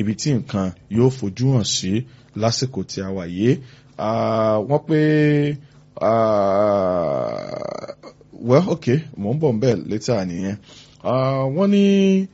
ibi tí nǹkan yóò fojú hàn sí lásìkò tí a wà yìí wọ́n pé well okay mò ń bọ̀ ń bẹ̀ létà nìyẹn wọ́n ní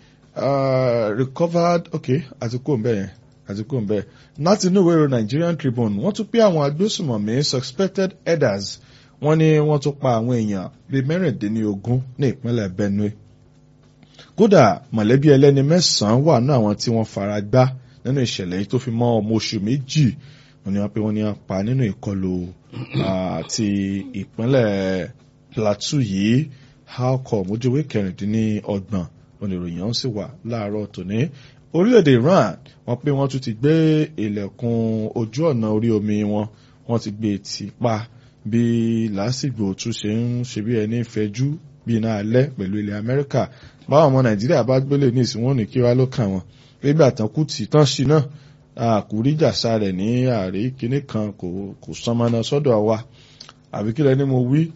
recovered okay àti kò ń bẹ̀ yẹn àti kò ń bẹ̀ láti inú ìwé ìròyìn Nigerian Tribune wọ́n tún pé àwọn agbésùmọ̀mí suspected headers wọ́n ní wọ́n tún pa àwọn èèyàn bíi mẹ́rìndínlógún ní ìpínlẹ̀ Benue kódà mọ̀lẹ́bí ẹlẹ́ni mẹ́sàn-án wà ní àwọn tí wọ́n fara gbá nínú ìṣẹ̀lẹ̀ yìí tó fi mọ́ ọmọ oṣù méjì wọ́n ní wọ́n pé wọ́n ní wọ́n pa nínú ìkọlù àti ìpínlẹ̀ Plateau yìí halcom ojúwé kẹrìndínlọ́gbọ̀n oníròyìn ọ̀hún sì wà láàárọ̀ tòní orílẹ̀-èdè Iran wọ́n pé wọ́n tún ti gbé ilẹ̀kùn ojú ọ̀nà orí omi wọn wọ́n ti gbé tì pa bí lásìgbò tún ṣe ń ṣe bí ẹni fẹjú bí iná alẹ́ pẹ̀lú ilẹ̀ Amẹ́ríkà báwọn ọmọ Nàìjíríà bá gbélé ní ìsìn wọn ní kí wá ló kàn wọ́n nígbà tán kú tì tán sí náà àkúríjàsá rẹ̀ ní ààrẹ kínní kan kò kò sánmọ́nà sọ́dọ̀ wa àbí kí lẹ́ni mo wí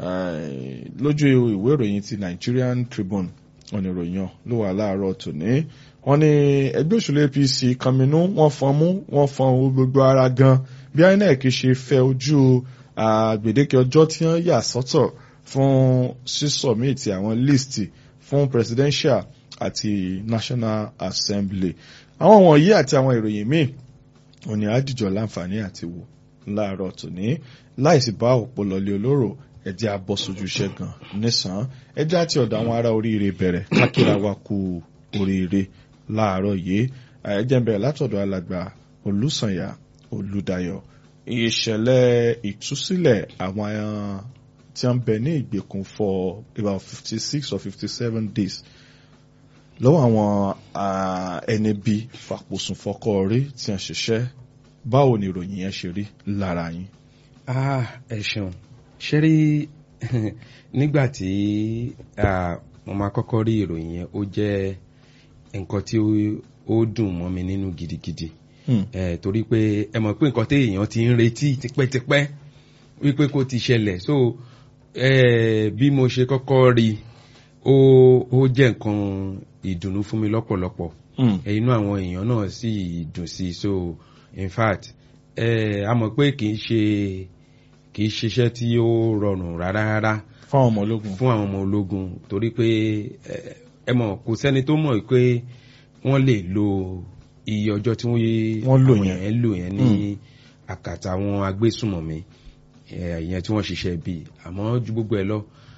lójú ìwé ìròyìn ti Nigerian Tribune ọ̀nà ìròyìn ló wà láàárọ̀ tòní wọ́n ní ẹgbẹ́ òṣèlú APC kànmínú wọ́n fọ́n mú wọ́n fọ́n gbogbo ara gan bí INEC ṣe fẹ́ ojú gbèdéke ọjọ́ tí wọ́n yà sọ́tọ̀ fún sísọ̀mìtì àwọn list fún presidential àti National Assembly àwọn wọ̀nyí àti àwọn ìròyìn míì òní àdìjọ láǹfààní àti wò láàárọ̀ tòní láìsí bá òpó lọlé olóró ẹjẹ́ abọ́sójú ṣẹ́gun nísàn ẹjẹ́ àti ọ̀dọ̀ àwọn ará oríire bẹ̀rẹ̀ kákìrà wa kú oríire láàárọ̀ yìí ẹjẹ́ ń bẹ̀rẹ̀ látọ̀dọ̀ alàgbà Olùsànyà Olùdáyọ̀ ìṣẹ̀lẹ̀ ìtúsílẹ̀ àwọn tí wọ́n bẹ ní ìgbèkùn for about fifty six or fifty seven days lọ́wọ́ àwọn ẹni bí fàpòsùn fọkọ rí tí wọ́n ṣiṣẹ́ báwo ni ìròyìn yẹn ṣe rí lára yín. ẹ ṣeun ṣe rí nígbà tí mo máa kọ́kọ́ rí ìròyìn yẹn ó jẹ́ nǹkan tí ó dùn mọ́ mi nínú gidigidi torí pé ẹ mọ̀ pé nǹkan tí èèyàn ti ń retí tipẹ́tipẹ́ wípé kó ti ṣẹlẹ̀ so bí mo ṣe kọ́kọ́ rí ó jẹ́ nǹkan ìdùnnú fún mi lọ́pọ̀lọpọ̀ inú àwọn èèyàn náà sì dùn sí so in fact a mọ̀ pé kì í ṣe kì í ṣiṣẹ́ tí ó rọrùn rárá rárá fún àwọn ọmọ ológun fún àwọn ọmọ ológun torí pé ẹ mọ̀ kò sẹ́ni tó mọ̀ pé wọ́n lè lo iye ọjọ́ tí wọ́n lò yẹn lò yẹn ní àkàtà àwọn agbésùmọ̀mí ìyẹn tí wọ́n ṣiṣẹ́ bíi àmọ́ ju gbogbo ẹ̀ lọ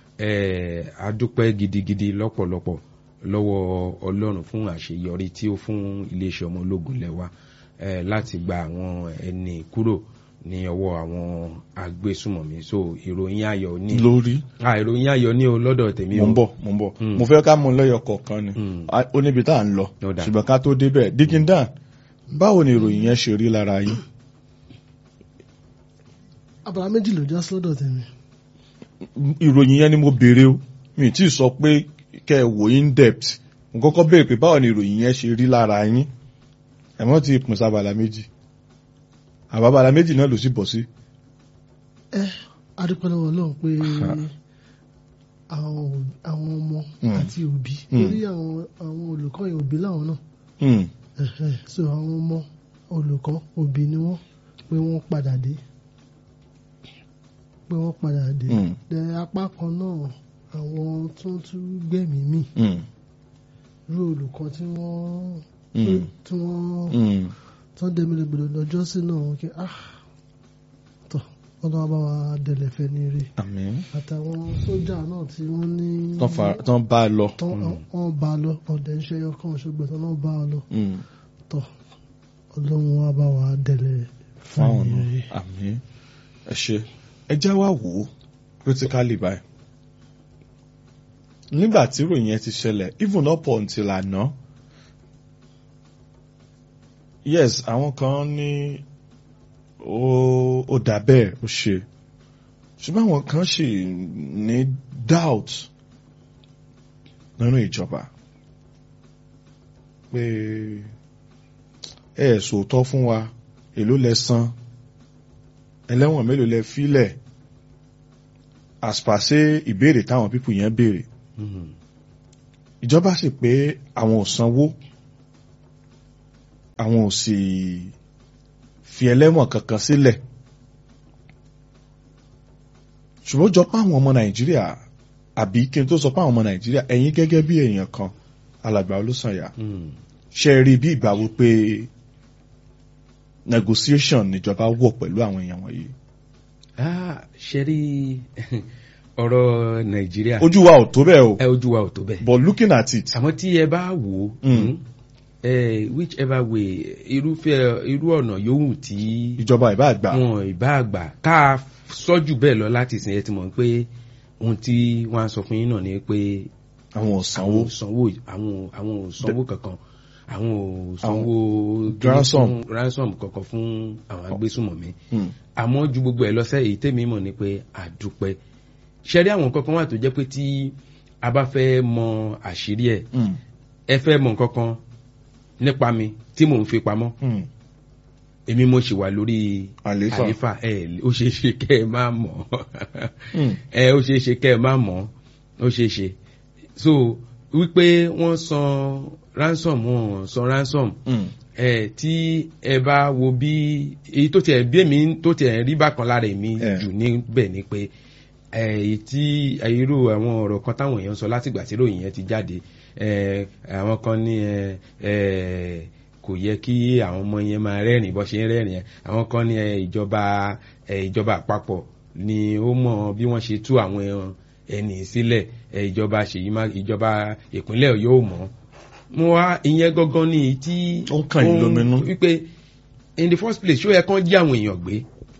a dúpẹ́ gidigidi lọ́pọ̀lọpọ̀ lọ́wọ́ Ọlọ́run fún àṣeyọrí tí ó fún iléeṣẹ́ ọmọ ológun lẹ́wà láti gba àwọn ẹni kúrò ní ọwọ́ àwọn agbésùmọ̀mí so ìròyìn ayọ̀ ní. lórí. ìròyìn ayọ̀ ní o lọ́dọ̀ tèmi o. mo ń bọ̀ mo ń bọ̀ mo fẹ́ ká mú lọ́yọ̀ kọ̀ọ̀kan ni ó níbi tá à ń lọ ṣùgbọ́n ká tó débẹ̀ dikindan báwo ni ìròyìn yẹn ṣe rí lára yín. abala méjì ló já sọ́dọ̀ tèmi. ìròyìn yẹn ni mo béèrè o mi tí ì sọ pé kẹ́ ẹ wò in depth mo kọ́kọ́ béèrè pé báwo ni ìròyìn yẹn ṣe rí lára yín ẹ̀mọ́ ti pín sábàlá méjì àbábàlá méjì náà ló sì bọ̀ sí. ẹ adúpẹ́ lọ́wọ́ Ọlọ́run pé àwọn ọmọ àti òbí torí àwọn olùkọ́ yẹn òbí làwọn náà so àwọn ọmọ olùkọ́ òbí ni wọ́n pé wọ́n padà dé pé wọ́n padà dé dẹ apá kan náà àwọn tó tún gbẹ̀mí mì irú olùkọ́ tí wọ́n tí wọ́n tán dẹ́mílẹ̀ gbọ́dọ̀ lọ́jọ́ sí náà wọ́n kí ah tọ́ ọlọ́wọ́ bá wa dẹ̀lẹ̀ fẹ́ ní rí àmín àtàwọn sójà náà tí wọ́n ní tán bá a lọ wọ́n bá a lọ ọ̀dẹ̀ ń ṣe ọkàn ṣùgbọ́n tán náà bá a lọ tọ́ ọlọ́run wa bá wa dẹ̀lẹ̀ fẹ́ ní rí. àmín ẹ ṣe ẹ já wá wò ó critically báyìí nígbà tí ìròyìn yẹn ti ṣẹlẹ̀ even up until àná yes àwọn kan ní ó ó dà bẹ́ẹ̀ ó ṣe ṣùgbọ́n àwọn kan sì ní doubt nínú ìjọba pé ẹ sòótọ́ fún wa èló lẹ san ẹlẹ́wọ̀n mélòó lẹ fílẹ̀ àspàṣe ìbéèrè táwọn pípù yẹn béèrè ìjọba sì pé àwọn ò sanwó àwọn ò sì fi ẹlẹ́wọ̀n kankan sílẹ̀ ṣùgbọ́n jọ pé àwọn ọmọ nàìjíríà àbí kí n tó sọ pé àwọn ọmọ nàìjíríà ẹ̀yin gẹ́gẹ́ bí èèyàn kan alàgbà olóṣànyà ṣe rí bí ìgbà wípé negotiation níjọba wọ̀ pẹ̀lú àwọn èèyàn wọ̀nyí. ṣe rí ọ̀rọ̀ nàìjíríà. ojú wa ò tó bẹ́ẹ̀ o. ẹ ojú wa ò tó bẹ́ẹ̀. but looking at it. àmọ́ tí ẹ bá wò ó whichever way irúfẹ́ irú ọ̀nà yòówù tí. ìjọba ìbá àgbà. wọn ìbá àgbà ká sọ́jú bẹ́ẹ̀ lọ láti sìn ẹ ti mọ̀ pé ohun tí wọ́n á sọ fún yín náà ni pé. àwọn ò sanwó. sanwó àwọn àwọn ò sanwó kankan àwọn ò sanwó ransom ransom kankan fún àwọn agbésùmọ̀mí. àmọ́ ju gbogbo ẹ̀ lọ́sẹ̀ èyí tèmi mọ̀ ni pé àdúpẹ́ ṣẹ́rí àwọn kankan wà tó jẹ́ pé tí a bá fẹ́ mọ àṣírí ẹ̀ ẹ fẹ́ mọ kankan nípa mi tí mò ń fi pamọ́ èmi mo ṣì wà lórí àlefa ẹ ó ṣeé ṣe kẹ́ ẹ má mọ̀ ẹ ó ṣeé ṣe kẹ́ ẹ má mọ̀ ó ṣeé ṣe so wípé wọ́n san ransom wọ́n san ransom ẹ tí ẹ bá wo bí èyí tó tiẹ̀ bí èmi tó tiẹ̀ rí bákan lára èmi jù níbẹ̀ ni pé èyí tí irú àwọn ọ̀rọ̀ kan táwọn èèyàn sọ látìgbà tí ròyìn yẹn ti jáde àwọn kan ní kò yẹ kí àwọn ọmọ yẹn máa rẹ́rìn bọ́ ṣe ń rẹ́rìn yẹn àwọn kan ní ìjọba ìjọba àpapọ̀ ni ó mọ bí wọ́n ṣe tú àwọn ẹni sílẹ̀ ìjọba ṣèyí má ìjọba ìpínlẹ̀ yóò mọ̀ mo wá ìyẹn gangan ní tí ó ń kàn yín lóminú wípé in the first place ṣó yẹ kán jí àwọn èèyàn gbé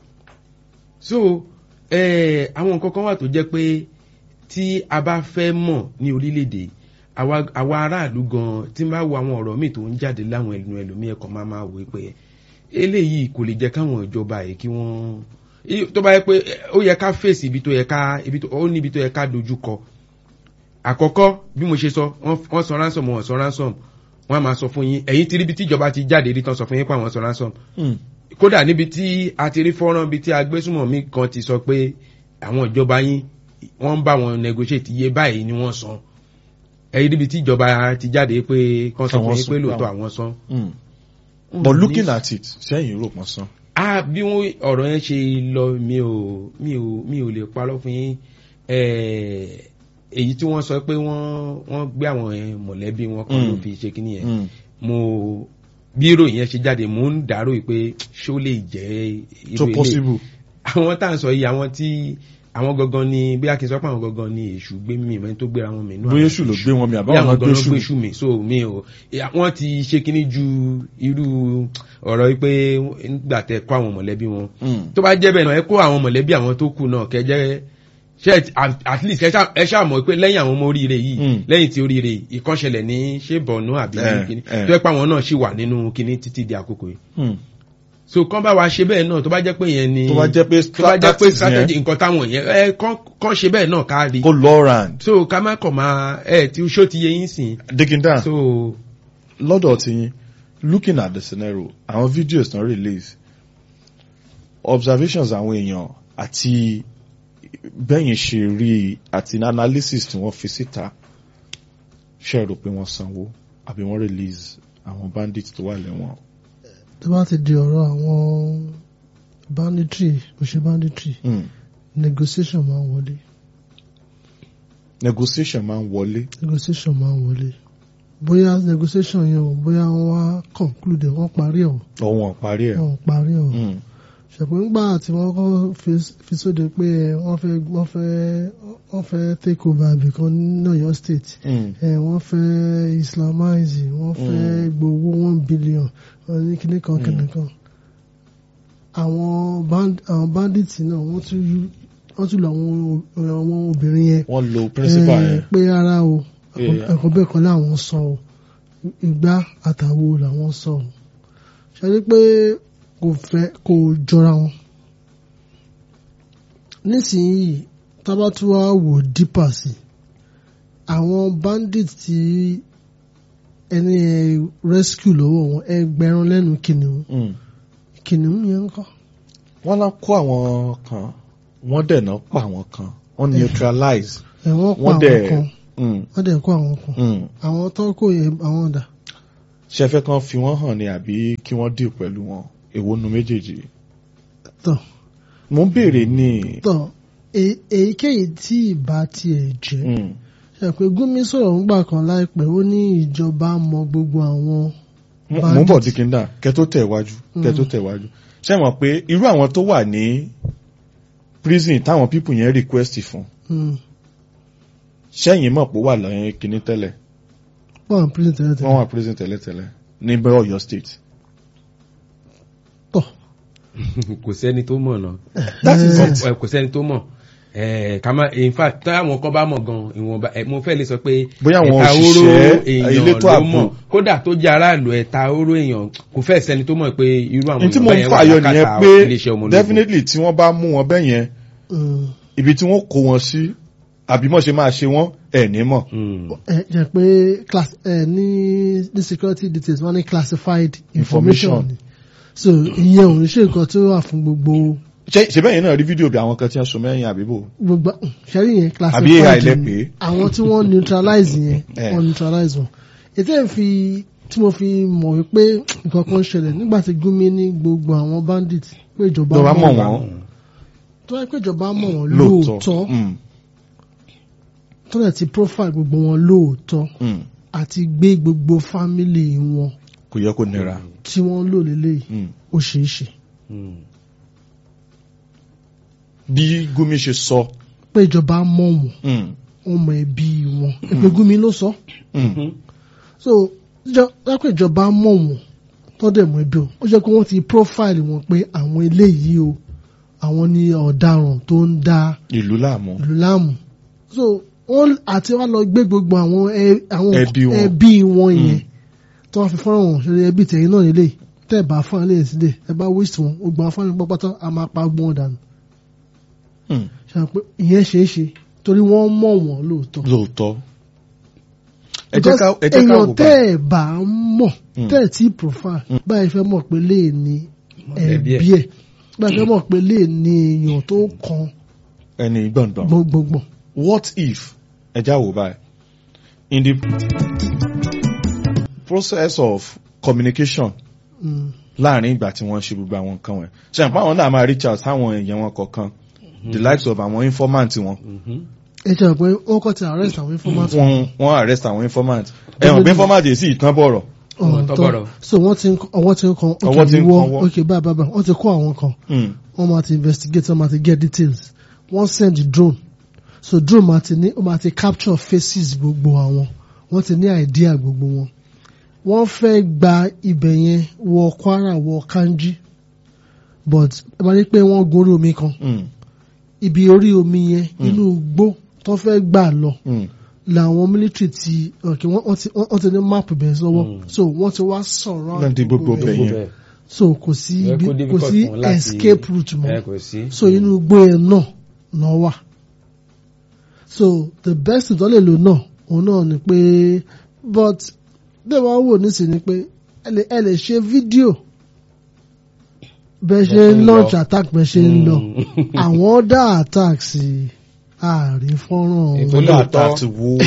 so àwọn nǹkan kan wà tó jẹ́ pé tí a bá fẹ́ mọ̀ ní orílẹ̀-èdè àwa aráàlú gan tí n bá wo àwọn ọ̀rọ̀ míì tó ń jáde láwọn ẹnu ẹlòmíì ẹ̀kọ́ máa máa wò pé eléyìí kò lè jẹ́ káwọn ìjọba yìí kí wọ́n tó bá yẹ pé ó yẹ ká fèsì ibi tó yẹ ká ó ní ibi tó yẹ ká dojú kọ àkọ́kọ́ bí mo ṣe sọ wọ́n sọ ransom wọ́n sọ ransom wọ́n á máa sọ fún yín ẹ̀yin ti rí ibi tí ìjọba ti jáde rí tán sọ fún yín pé àwọn sọ ransom kódà níbi tí a ti rí fọ́nrán bíi tí agbésùmọ̀mí kan ti sọ pé àwọn ìjọba yín wọ́n ń bá wọn negotiate iye báyìí ni wọ́n san ẹ̀yìn níbi tí ìjọba ti jáde pé kan sọ fún yín pé lóòótọ́ àwọn san. but looking at it sẹ́yìn rò pọ̀ san. a bí wọn ọ̀rọ̀ yẹn ṣe lọ mi ò mi ò mi ò lè parọ́ fún yín èyí tí wọ́n sọ pé wọ́n wọ́n gbé àwọn mọ̀lẹ́bí wọn kan ló fi ṣe kíní yẹn mo bí ìròyìn yẹn ṣe jáde mò ń dàrú pé ṣó lè jẹ́ tó possible. àwọn tá à ń sọ yìí àwọn tí àwọn gangan ni bí akin sọ pé àwọn gangan ni èṣù gbé mi ìmọ̀ tó gbéra wọn mi nú bóyá èṣù ló gbé wọn mi àbáwọn náà gbé èṣù gbé èṣù mi so mi ò wọ́n ti ṣe kíní ju irú ọ̀rọ̀ yìí pé nígbà tẹ kó àwọn mọ̀lẹ́bí wọn tó bá jẹ́ bẹ́ẹ̀ náà ẹ kó àwọn mọ̀lẹ́bí àwọn tó kù náà kẹjẹ́ ṣe at least ẹ ṣáà mọ̀ pé lẹ́yìn àwọn ọmọ oríire yìí lẹ́yìn tí oríire ìkọ́ṣẹlẹ̀ ní ṣé bọ̀nú àbí kíní tó ẹ pa àwọn náà ṣì wà nínú kíní títí di àkókò yìí so kán bá wa ṣe bẹ́ẹ̀ náà tó bá jẹ́ pé yẹn ni tó bá jẹ́ pé tó bá jẹ́ pé strategy nǹkan táwọn yẹn ẹ kán ṣe bẹ́ẹ̀ náà ká rí kó lọ round. so ká má kàn máa ẹ tí ṣó ti yẹ yín sìn. digging down so lọ́dọ̀ tí yín looking at the scenario àwọn videos tán release observations àwọn èèyàn àti bẹ́yìn ṣe rí àti analysis tí wọ́n fi síta ṣe rò pé wọ́n sanwó àbí wọ́n release àwọn bandits tó wà lẹ́wọ̀n. tó bá ti di ọ̀rọ̀ àwọn banditry òṣè banditry Mm. negotiation máa ń wọlé negotiation máa ń wọlé. negotiation máa ń wọlé bóyá negotiation yẹn o bóyá wọ́n wá conclude wọ́n parí ọ̀ ọ̀wọ́n parí ẹ̀. wọ́n parí ọ̀ Mm. ṣùgbọ́n nígbà tí wọ́n kọ́ fi- fi sóde pé wọ́n fẹ́ wọ́n fẹ́ wọ́n fẹ́ take over ibìkan ní Ọ̀yọ́ state Mm. ẹ wọ́n fẹ́ islamize wọ́n fẹ́ gbowó one billion wọ́n ní kíní kan kíní kan àwọn band àwọn bandits náà wọ́n tún yú- wọ́n tún lọ àwọn àwọn obìnrin yẹn wọ́n lo principal ẹ, yẹn. pé ara o Yeah. ẹ̀kọ́ bẹ́ẹ̀ kan láwọn sọ o ìgbà àtàwo làwọn sọ o ṣe pé kò fẹ́ kò jọra wọn nísìnyí tábàtúwà wò dípà sí àwọn bandit tí ẹni ẹ rescue lọ́wọ́ wọn ẹgbẹ̀rún lẹ́nu kìnìún Mm. kìnìún yẹn ń kọ́ wọ́n lá kó àwọn kan wọ́n dẹ̀ náà pa àwọn kan wọ́n neutralize. ẹ̀ wọ́n pa wọ́n àwọn dẹ̀ kan Mm. wọ́n dẹ̀ kó àwọn kan Mm. àwọn tó kó yẹn àwọn ọ̀dà ṣe fẹ́ kàn fi wọ́n hàn ni àbí kí wọ́n dì pẹ̀lú wọn èwo nu méjèèjì tọ̀ mo ń béèrè ní tọ̀ èyí- èyíkéyìí tí ìbá tiẹ̀ jẹ́ mm, ṣe pé Gumi sọ̀rọ̀ ńgbà kan láìpẹ́ ó ní ìjọba mọ gbogbo àwọn mo mo ń bọ̀ bandit. dìkínda kẹ tó tẹ̀ wájú kẹ tó tẹ̀ wájú ṣe mọ̀ pé irú àwọn tó wà ní prison táwọn pípù yẹn request fún Mm. ṣẹ́yìn mọ̀ pé ó wà lẹ́yìn kínní tẹ́lẹ̀ wọ́n wà prison tẹ́lẹ̀ wọ́n tẹ́lẹ̀ wà prison tẹ́lẹ̀tẹ́lẹ̀ ní bẹ́ẹ̀ Ọ̀yọ́ state tọ̀ kò sẹ́ni tó mọ̀ náà that is Eh, it Ẹ, kò sẹ́ni tó mọ̀ ẹ ká má in fact tí àwọn kan bá mọ̀ gan ìwọ̀nba ẹ, mo fẹ́ lè sọ pé Bóyá àwọn ẹ̀ta oró òṣìṣẹ́ èèyàn elétò ló ààbò. mọ̀ kódà tó jẹ́ aráàlú ẹ̀ta oró èèyàn kò fẹ́ sẹ́ni tó mọ̀ pé irú àwọn ní tí mo ń èèyàn báyẹn wà fàyọ nìyẹn lákàtà pé iléeṣẹ́ ọmọ ológun. definitely tí wọ́n bá mú wọn bẹ́ẹ̀ yẹn mm. ibi tí wọ́n kó wọn sí àbí mọ̀ ṣe máa ṣe wọ́n ẹ̀ ní mọ̀ Mm. ẹ jẹ́ pé class ẹ ní ní security details wọ́n ní classified information Information. ni so ìyẹn ò ní ṣe nǹkan tó wà fún gbogbo ṣe ṣe bẹ́ẹ̀ yẹn náà rí fídíò bí àwọn kan tí wọ́n so mẹ́yìn àbíbò gbogbo ṣẹ́rí yẹn Àbí classified AI lẹ ni. pè é? àwọn tí wọ́n neutralize yẹn Eh. wọ́n neutralize wọn ètò ẹ̀ fi tí mo fi mọ̀ wípé nǹkan kan ṣẹlẹ̀ nígbà tí Gumi ní gbogbo àwọn bandit pé ìjọba lọ́ba mọ̀ wọn wọ́n tó wáyé pé ìjọba mọ̀ wọ́n lóòótọ́ lóòótọ́ Mm, tó dẹ̀ ti profile gbogbo wọn lóòótọ́ mm. àti gbé gbogbo family wọn kò yẹ kó nira tí wọ́n lò lélẹ́yìí Mm. ó ṣeé ṣe Mm. bí Gumi ṣe sọ pé ìjọba mọ̀ wọ́n mm, wọ́n mọ ẹbí wọn èpè Gumi ló sọ mm, so ìjọ- lápẹ́ ìjọba mọ̀ wọ́n tó dẹ̀ mọ ẹbí wọn ó jẹ́ pé wọ́n ti profile wọn pé àwọn eléyìí o àwọn ni ọ̀daràn tó ń da ìlú láàmú ìlú láàmú so wọ́n àti wọ́n lọ gbé gbogbo àwọn ẹ- àwọn Ẹbí wọn. ẹbí wọn yẹn tó wọ́n fi fọ́nrán wọn ṣe ẹbí tẹ̀yìn náà nílé tẹ́ ẹ̀ bá fún ilé sílẹ̀ ẹ bá waste wọn ó gba fún ilé pátá a máa pa gbọ́n dànù Mm, ṣe pé ìyẹn ṣeé ṣe torí wọ́n mọ̀ wọ́n lóòótọ́ lóòótọ́ ẹ jẹ́ ká ẹ jẹ́ ká èèyàn wò tẹ́ báyìí ẹ̀ bá mọ̀ Mm. tẹ́ ẹ̀ tí profile báyìí fẹ́ mọ̀ pé lè ní Ẹbí ẹbí ẹ̀. ẹ̀ báyìí fẹ́ mọ̀ pé lè ní èèyàn tó kan ẹni gbọ̀ngbọ̀n gbọ̀ngbọ̀ngbọ̀n what if ẹ já wò báyìí in the process of communication Mm. láàrin ìgbà tí wọ́n ṣe gbogbo àwọn nǹkan wọn ṣe àpá àwọn náà máa reach out sáwọn èèyàn wọn kọ̀ọ̀kan the likes of àwọn informant wọn Mhm. ẹ jẹ́ pé wọ́n kọ́ ti arrest àwọn informant wọ́n wọ́n arrest àwọn informant ẹ̀wọ̀n pé informant yìí sì tán bọ̀rọ̀ Ọ̀rọ̀ tó bọ̀rọ̀. so wọ́n ti ń kọ- ọwọ́ ti ń kan Ọwọ́ ti ń ìwọ kan ọwọ́. ok báyìí báyìí báyìí wọ́n ti kó àwọn kan Mm, wọ́n máa ti investigate wọ́n máa ti get details wọ́n send drone so drone máa ti ní ó máa ti capture faces gbogbo àwọn wọ́n ti ní idea gbogbo wọn wọ́n fẹ́ gba ibẹ̀ yẹn wọ Kwara wọ Kanji but ẹ máa ní pé wọ́n gorí omi kan mm, ibi orí omi yẹn inú igbó tó fẹ́ gbà lọ mm. làwọn military ti okay, wọ́n wọ́n ti wọ́n ti ní map bẹ̀ sọ́wọ́ Mm. so wọ́n ti wá sọ̀rọ̀ Láti gbogbo bẹ̀ Gbogbo yẹn. bẹ́ẹ̀. so kò sí Ẹ ibi kó kò difficult sí fún wọn láti- escape route mọ́ ẹ kò sí. so inú igbó yẹn náà náà wà so the best tó lè lò náà òun náà ni pé but bẹ́ẹ̀ wá wò nísìnyí ni pé ẹ lè ẹ lè ṣe fídíò bẹ́ẹ̀ ṣe ń ń launch lọ. attack bẹ́ẹ̀ ṣe ń lọ Mm. àwọn ọ̀dà attack sí ààrin fọ́nrán Ètò ọ̀hún. ó lóòótọ́. dàtà ti wo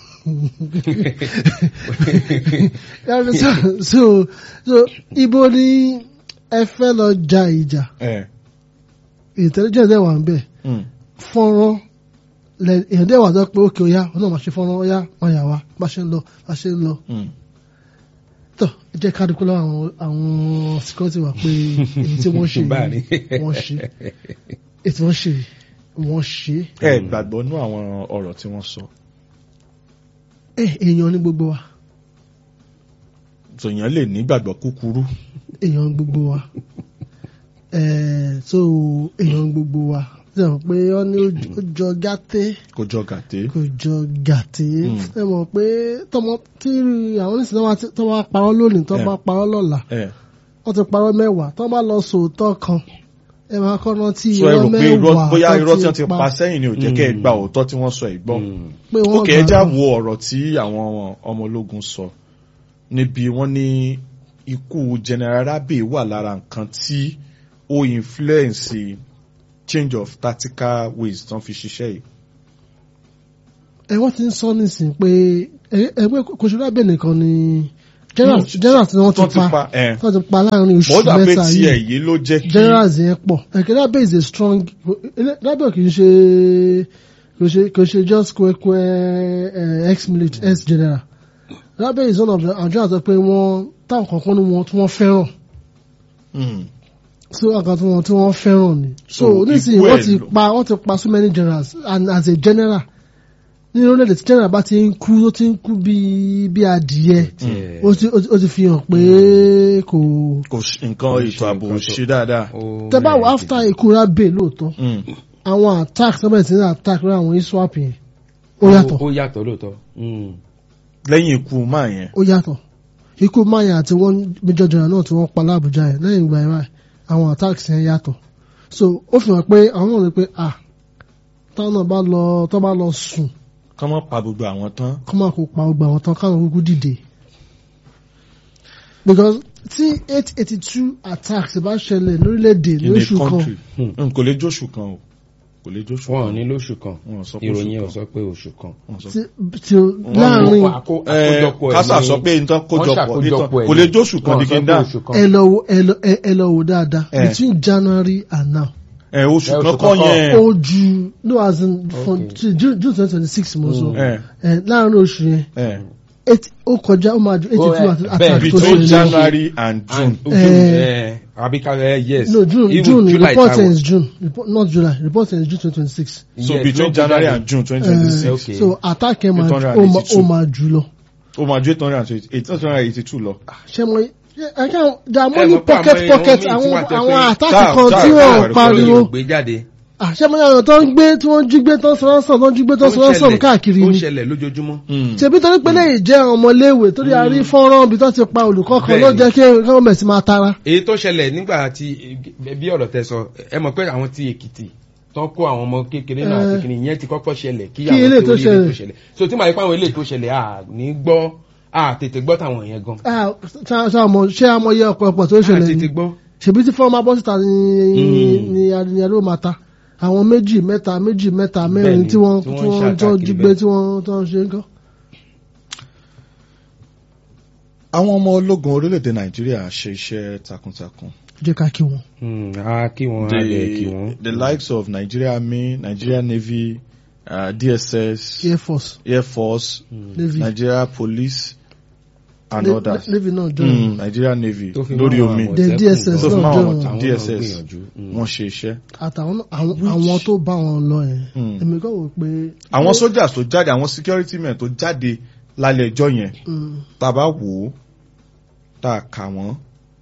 Yàrá so so so ibo ni ẹ fẹ́ lọ ja ìjà ẹ̀ intelligence dẹ̀ wà ń bẹ̀ mm, fọ́nrán lẹ èèyàn dẹ̀ wà sọ pé ókè ọ̀yá ọ̀nà máa ṣe fọ́nrán ọ̀yá máa yà wá bá ṣe ń lọ bá ṣe ń lọ mm. tọ́ ẹ jẹ́ ká dúpẹ́ lọ́wọ́ àwọn àwọn security wa pé èyí tí wọ́n ṣe Báà ni. yìí wọ́n ṣe èyí tí wọ́n ṣe yìí wọ́n ṣe ẹ gbàgbọ́ nú àwọn ọ̀rọ̀ tí wọ́n sọ ẹ èèyàn ní gbogbo wa tòyàn lè nígbàgbọ́ kúkúrú èèyàn gbogbo wa ẹ so èèyàn gbogbo wa ṣe mọ̀ pé wọ́n ní ó jọ gàtẹ́ kó jọ gàté kò jọ gàtẹ́ Mm. ẹ mọ̀ pé tọmọ tí àwọn oníṣẹ́ náà tó bá parọ́ lónìí tó Eh. bá parọ́ lọ́la ẹ̀ wọ́n ti parọ́ mẹ́wàá tó bá lọ sòótọ́ kan ẹ máa kọ́ rántí sọ ẹ irọ́ rò pé irọ́ mẹ́wàá bóyá tó irọ́ tí wọ́n ti pa sẹ́yìn ni ò jẹ́ kẹ́ ẹ Mm. gba òótọ́ tí wọ́n sọ ẹ̀ gbọ́ Mm. pé wọ́n ókè ẹ já gbà- wo ọ̀rọ̀ tí àwọn ọmọ ológun sọ níbi wọ́n ní ikú General Rabe wà lára nǹkan tí ó influence change of tactical ways tán fi ṣiṣẹ́ yìí. ẹ wọ́n ti ń sọ nísìnyí pé ẹ- ẹgbẹ́ kòṣèlú abẹ́ nìkan ni general general tí wọ́n tó ti pa ẹ̀ tí wọ́n ti pa láàrin oṣù bọ́dà pé mẹ́ta tiẹ̀ yìí yìí ló jẹ́ kí generals yẹn pọ̀ ẹ̀kẹ́ lábẹ́ is a strong lábẹ́ kì í ṣe kò ṣe kò ṣe just kwekwe ex military ex general lábẹ́ is one of the àjọ àti pé wọ́n táwọn kankan ní wọn tí wọ́n fẹ́ràn Mm. so àkàn tí wọ́n tí wọ́n fẹ́ràn ni so So, nísìnyí ikú ẹ̀ wọ́n ti ló- pa wọ́n ti pa so many generals and as a general nínú orílẹ̀-èdè tí general bá ti ń kú ó ti ń kú bí bí adìyẹ Tiẹ̀- ó ti ó ti- ó ti fi hàn pé kò kò sí- nǹkan Kò ètò ṣe ààbò nǹkan ò tó- ṣe dáadáa. ó tẹ́ bá wọ rẹ̀ after gidi. ikú Rabe lóòótọ́ Mm. àwọn attack sọ́bẹ̀ tí ní attack lórí àwọn iswap yẹn ó yàtọ̀ ó yàtọ̀ lóòótọ́ Mm. lẹ́yìn ikú máa yẹn ó yàtọ̀ ikú maya àti wọn major general náà tí wọ́n pa lábújá yẹn lẹ́yìn ìgbà yẹn báyìí, àwọn attacks yẹn yàtọ̀ so ó fi hàn pé àwọn náà rí pé ah táwọn náà bá lọ tó bá lọ sùn kọ́ mọ́ pa gbogbo àwọn tán. kọ́ máa kó pa ọgbà àwọn tán káwọn kúkú dìde because tí eight eighty two attacks bá ṣẹlẹ̀ lórílẹ̀‐èdè in a lóṣù kan country Mm, kò lè jóṣù kan o kò lè jóṣù wọn ò kan. ní lóṣù kan Wọn ò sọ pé ìròyìn oṣù ò kan. sọ pé oṣù kan. Wọ́n sọ- tí tí ó- láàrin Wọ́n àkó- Ẹ, àkójọpọ̀ ẹ̀ kásà ní- sọ pé nǹkan wọ́n kójọpọ̀ ṣàkójọpọ̀ ẹ̀ kò lè ní- jóṣù kan wọ́n ní sọ kí n pé dá oṣù kan. ẹ lọ wo ẹ lọ ẹ- ẹ lọ wo dáadáa Eh. between January and now ẹ oṣù Ẹ, kan oṣù kọ́ kan yẹn ó ju no as in from Okay. to June June twenty twenty six mo sọ ẹ ẹ láàrin oṣù yẹn ẹ eight ó kọjá ó máa ju eighty Oh, two eh, àti bẹ́ẹ̀, attack tó between ṣẹlẹ̀ January and June. And June, Eh. eh, àbí ká ẹ yes. no June Even June July reporting táwọn- is June report not July reporting is June twenty twenty six so Yes, between ló January jáde. and June twenty twenty Eh, six Okay. so attack yẹn máa ju- 882. ó máa- ó máa jù lọ ó máa ju eight hundred and twenty eight hundred and eighty two lọ. ṣé mo ẹ kàn there are Ẹ many mọ̀ pé pocket àwọn pocket èèyàn míì àwọn tí wà tẹ́ àwọn pé- attack Táà- kan táà- tí táà- wọ́n táà- pariwo Ìròyìn ò gbé jáde. àṣẹ mo yàrá tó ń gbé tí wọ́n jí gbé tó ń sọ̀rọ̀ sọ̀rọ̀ tó ń jí gbé tó ń Ó sọ̀rọ̀ sọ̀rọ̀ ṣẹlẹ̀- káàkiri ó ni ṣẹlẹ̀ lójoojúmọ́. ṣebí torí pé lè jẹ́ àwọn ọmọléèwé torí a rí fọ́nrán bí tó ti pa olùkọ́ kan ló Bẹ́ẹ̀ni. jẹ́ kí gọ́ọ̀mẹ̀ sí máa tara. èyí tó ṣẹlẹ̀ nígbà tí bí ọ̀rọ̀ tẹ sọ ẹ mọ̀ pé àwọn ti èkìtì tán kó àwọn ọmọ kékeré náà àti Eh. kìnìún yẹn ti kọ́kọ́ ṣẹlẹ̀ kí Kí àwọn eléyìí tó tó rí eléyìí tó ṣẹlẹ̀. ṣẹlẹ̀ so tí màá yí pé àwọn eléyìí tó ṣẹlẹ̀ à ní gbọ́ à tètè gbọ́ táwọn yẹn gan Ah, ṣá- ṣá àmọ́- ṣé amọ̀ye ọ̀pọ̀lọpọ̀ tó à ṣẹlẹ̀ tètè ni gbọ́ ṣebí tí fọ́nrán máa bọ́ síta ni Mm. ni ni ló máa ta àwọn méjì mẹ́ta méjì mẹ́ta mẹ́rin Bẹ́ẹ̀ni, tí wọ́n tí tí wọ́n ń wọ́n tó ṣàkàkiri jí gbé bẹ́ẹ̀. tí wọ́n tó ń ṣe ń kọ́. àwọn ọmọ ológun orílẹ̀-èdè Nàìjíríà ṣe iṣẹ́ takuntakun. jẹ́ ká kí wọn. Hmm, a kí wọn a lè kí the, wọn. the likes of Nigeria Army, Nigeria Navy, uh, DSS, air force Air Force, navy Nigeria Police, and Na- others. navy náà jọ Mm, Nigeria Navy tó fi lórí mọ́ àwọn omi Àmọ̀tẹ́kùn The gan. DSS tó fi náà máa jọ wọn wọn. Àwọn náà DSS gbìyànjú. Hmm. wọ́n ṣe iṣẹ́. àtàwọn àwọn àwọn tó bá wọn lọ yẹn Mm. èmi kọ́ wò pé. àwọn sójà tó jáde àwọn security men tó jáde lálẹ́ ẹjọ́ yẹn Mm, tá a bá wò ó tá a kà wọ́n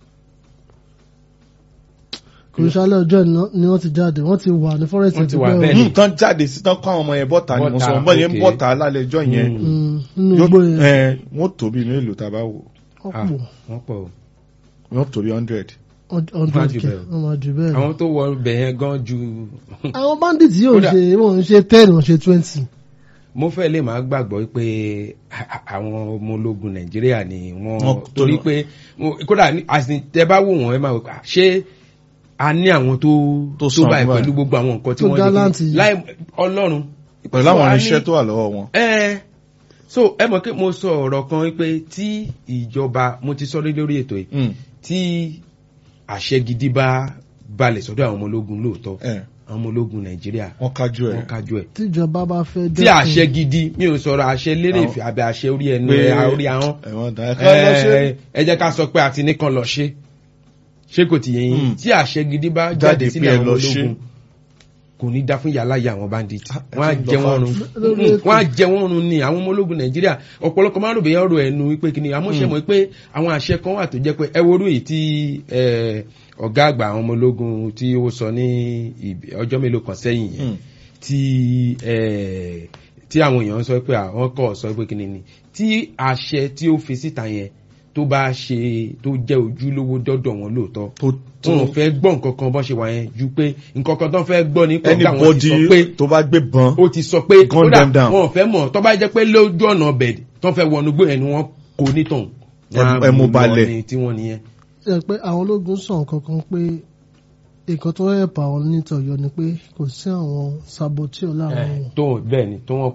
kò ní sálẹ̀ ọjọ́ iná ni wọ́n ti jáde wọ́n ti wà ní forest Wọ́n ti ẹ̀dùn wà pẹ́ bẹ́ẹ̀ o. ni. Mm, tán jáde sí tán kọ́ àwọn ọmọ yẹn bọ́ta ni mo Bọ́ta, sọ bọ́ yẹn okay. bọ́ta lálẹ́ ẹjọ́ yẹn Mm. Mm, nínú yóò igbó yẹn ẹ wọ́n tóbi ní èlò tá a bá wò wọ́n Ah, pọ̀ wọ́n pọ̀ o. wọ́n tóbi hundred. hundred Wọ́n á jù k bẹ́ẹ̀ lọ. wọ́n máa jù bẹ́ẹ̀ lọ. àwọn tó wọ ibẹ̀ yẹn gan ju àwọn bandits yóò Kódà- ṣe wọ́n ń ṣe ten wọ́n ṣe twenty. mo fẹ́ lè máa gbàgbọ́ pé a- a- àwọn ọmọ ológun nàìjíríà ni wọ́n Wọ́n- torí pé wọ́n- kódà ní- as in, tẹ bá wò wọ́n ẹ máa wò pé à, ṣé a ní àwọn tó Tó tó sàn báyìí báyìí. pẹ̀lú gbogbo àwọn nǹkan tí Tó wọ́n gallant kí- yìí. láì ọlọ́run pẹ̀lú So, àwọn a ní- irinṣẹ́ tó wà lọ́wọ́ wọn. ẹ so ẹ mọ̀ pé mo sọ ọ̀rọ̀ kan pé tí ìjọba mo ti sọ rí lórí ètò yìí Mm, tí àṣẹ gidi bá balẹ̀ sọ́dọ̀ àwọn ọmọ ológun lóòótọ́ ẹ, àwọn ọmọ ológun nàìjíríà wọ́n kájú ẹ̀. wọ́n kájú ẹ̀ tíjọba bá fẹ́ tí àṣẹ gidi mi ò sọ̀rọ̀ àṣẹ lérè Àwọn- ìfẹ́ àbẹ̀ àṣẹ orí ẹnu Pé- ẹ̀ orí ahọ́n ẹ̀wọ̀n dá ẹ̀ka lọ ṣe. ẹ ẹ jẹ́ ká sọ pé àti nìkan lọ ṣe ṣé kò ti yẹn Mm. yín tí àṣẹ gidi bá Jáde jáde pé sílẹ̀ ẹ àwọn lọ ṣe. ológun kò ní dá fún yàrá yà àwọn bandit Ah, ẹ wọ́n á ti ń jẹ lọ wọ́n run Lórí Mm, ètò. wọ́n á jẹ wọ́n run ni àwọn ọmọ ológun nàìjíríà ọ̀pọ̀lọpọ̀ máa ń rò bẹ́ẹ̀ ọ̀rọ̀ ẹnu wípé kí ni àmọ́ṣe mọ̀ pé àwọn àṣẹ kan wà tó jẹ́ pé ẹ worú èyí tí ẹ, ọ̀gá àgbà àwọn ọmọ ológun tí ó sọ ní ìb- ọjọ́ mélòó kan sẹ́yìn yẹn Mm, tí ẹ, tí àwọn èèyàn sọ pé àwọn kọ̀ sọ pé kí ni ni tí àṣẹ tí ó fi síta yẹn tó bá ṣe tó jẹ́ ojúlówó dọ́dọ̀ wọn lóòótọ́ tó tó wọn ò fẹ́ gbọ́ nǹkan kan bọ́n ṣe wà yẹn ju pé nǹkan kan tó ń fẹ́ gbọ́ ní pé ọ̀gá wọn ti sọ pé anybody tó bá gbé bọn ó ti sọ pé Gun kódà them down. wọn ò fẹ́ mọ̀ tó bá jẹ́ pé lójú ọ̀nà ọbẹ̀ tó ń fẹ́ wọnú gbé ẹni wọn kò ní tàn Ẹ- ẹ mú balẹ̀. ní tí wọ́n nìyẹn. ẹ pé àwọn ológun sàn kankan pé nǹkan tó rẹ̀ pa àwọn nítọ̀yọ́ ni pé kò sí àwọn saboteur láàrin wọn. tó bẹ́ẹ̀ ni tó wọ́n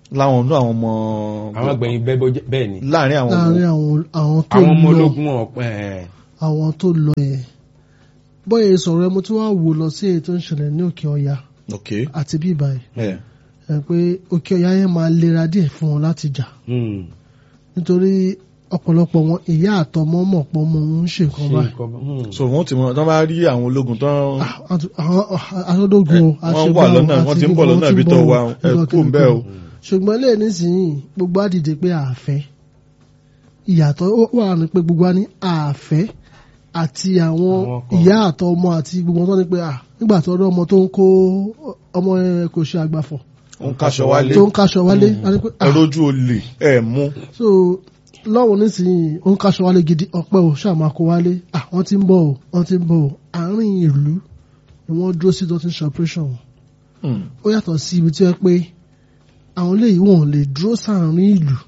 láwọn ọdún àwọn ọmọ àwọn gbẹ̀yìn bẹ́ẹ̀ ni láàrin àwọn láàrin àwọn àwọn tó àwọn ọmọ lọ ológun ọ̀pẹ àwọn tó lọ yẹn bóyá sọ̀rọ̀ ẹ mo tún wá wò lọ sí èyí tó ń ṣẹlẹ̀ ní òkè ọya ok àti bí ìbàyìí ẹ ẹ pé òkè ọya yẹn máa lera díẹ̀ fún wọn láti jà Hmm. nítorí ọ̀pọ̀lọpọ̀ wọn ìyá àtọmọ mọ̀ pọ̀ mọ òun ń ṣe nǹkan Ṣé báyìí nǹkan bá- hmm. so wọn ti mọ tán bá rí àwọn ológun tán Ah, àti- àwọn aṣọ́dógún o wọ́n wà lọ́nà wọ́n ti ń bọ̀ lọ́nà ibi tó wà ẹ kú ń bẹ́ o ṣùgbọ́n lè nísìnyí gbogbo àdìdè pé àfẹ́ ìyàtọ̀ wà ní pé gbogbo wa ní àfẹ́ àti àwọn Àwọn kan. ìyá àtọ̀ ọmọ àti gbogbo wọn tó ní pé à nígbà tó rí ọmọ tó ń kó ọmọ ẹ kò ṣe àgbàfọ̀ ó ń kaṣọ wálé tó ń kaṣọ wálé a ní pé à ẹ rójú olè ẹ mú so lọ́wọ́ nísìnyí ó ń kaṣọ wálé gidi ọpẹ́ o ṣáà máa kó wálé à wọ́n ti ń bọ̀ o wọ́n ti ń bọ̀ o àárín ìlú ni wọ́n dúró sí tó ti ń ṣe operation wọn Hmm. ó yàtọ̀ sí ibi tí wọ́n pé àwọn eléyìí wọn ò lè dúró sáàrin ìlú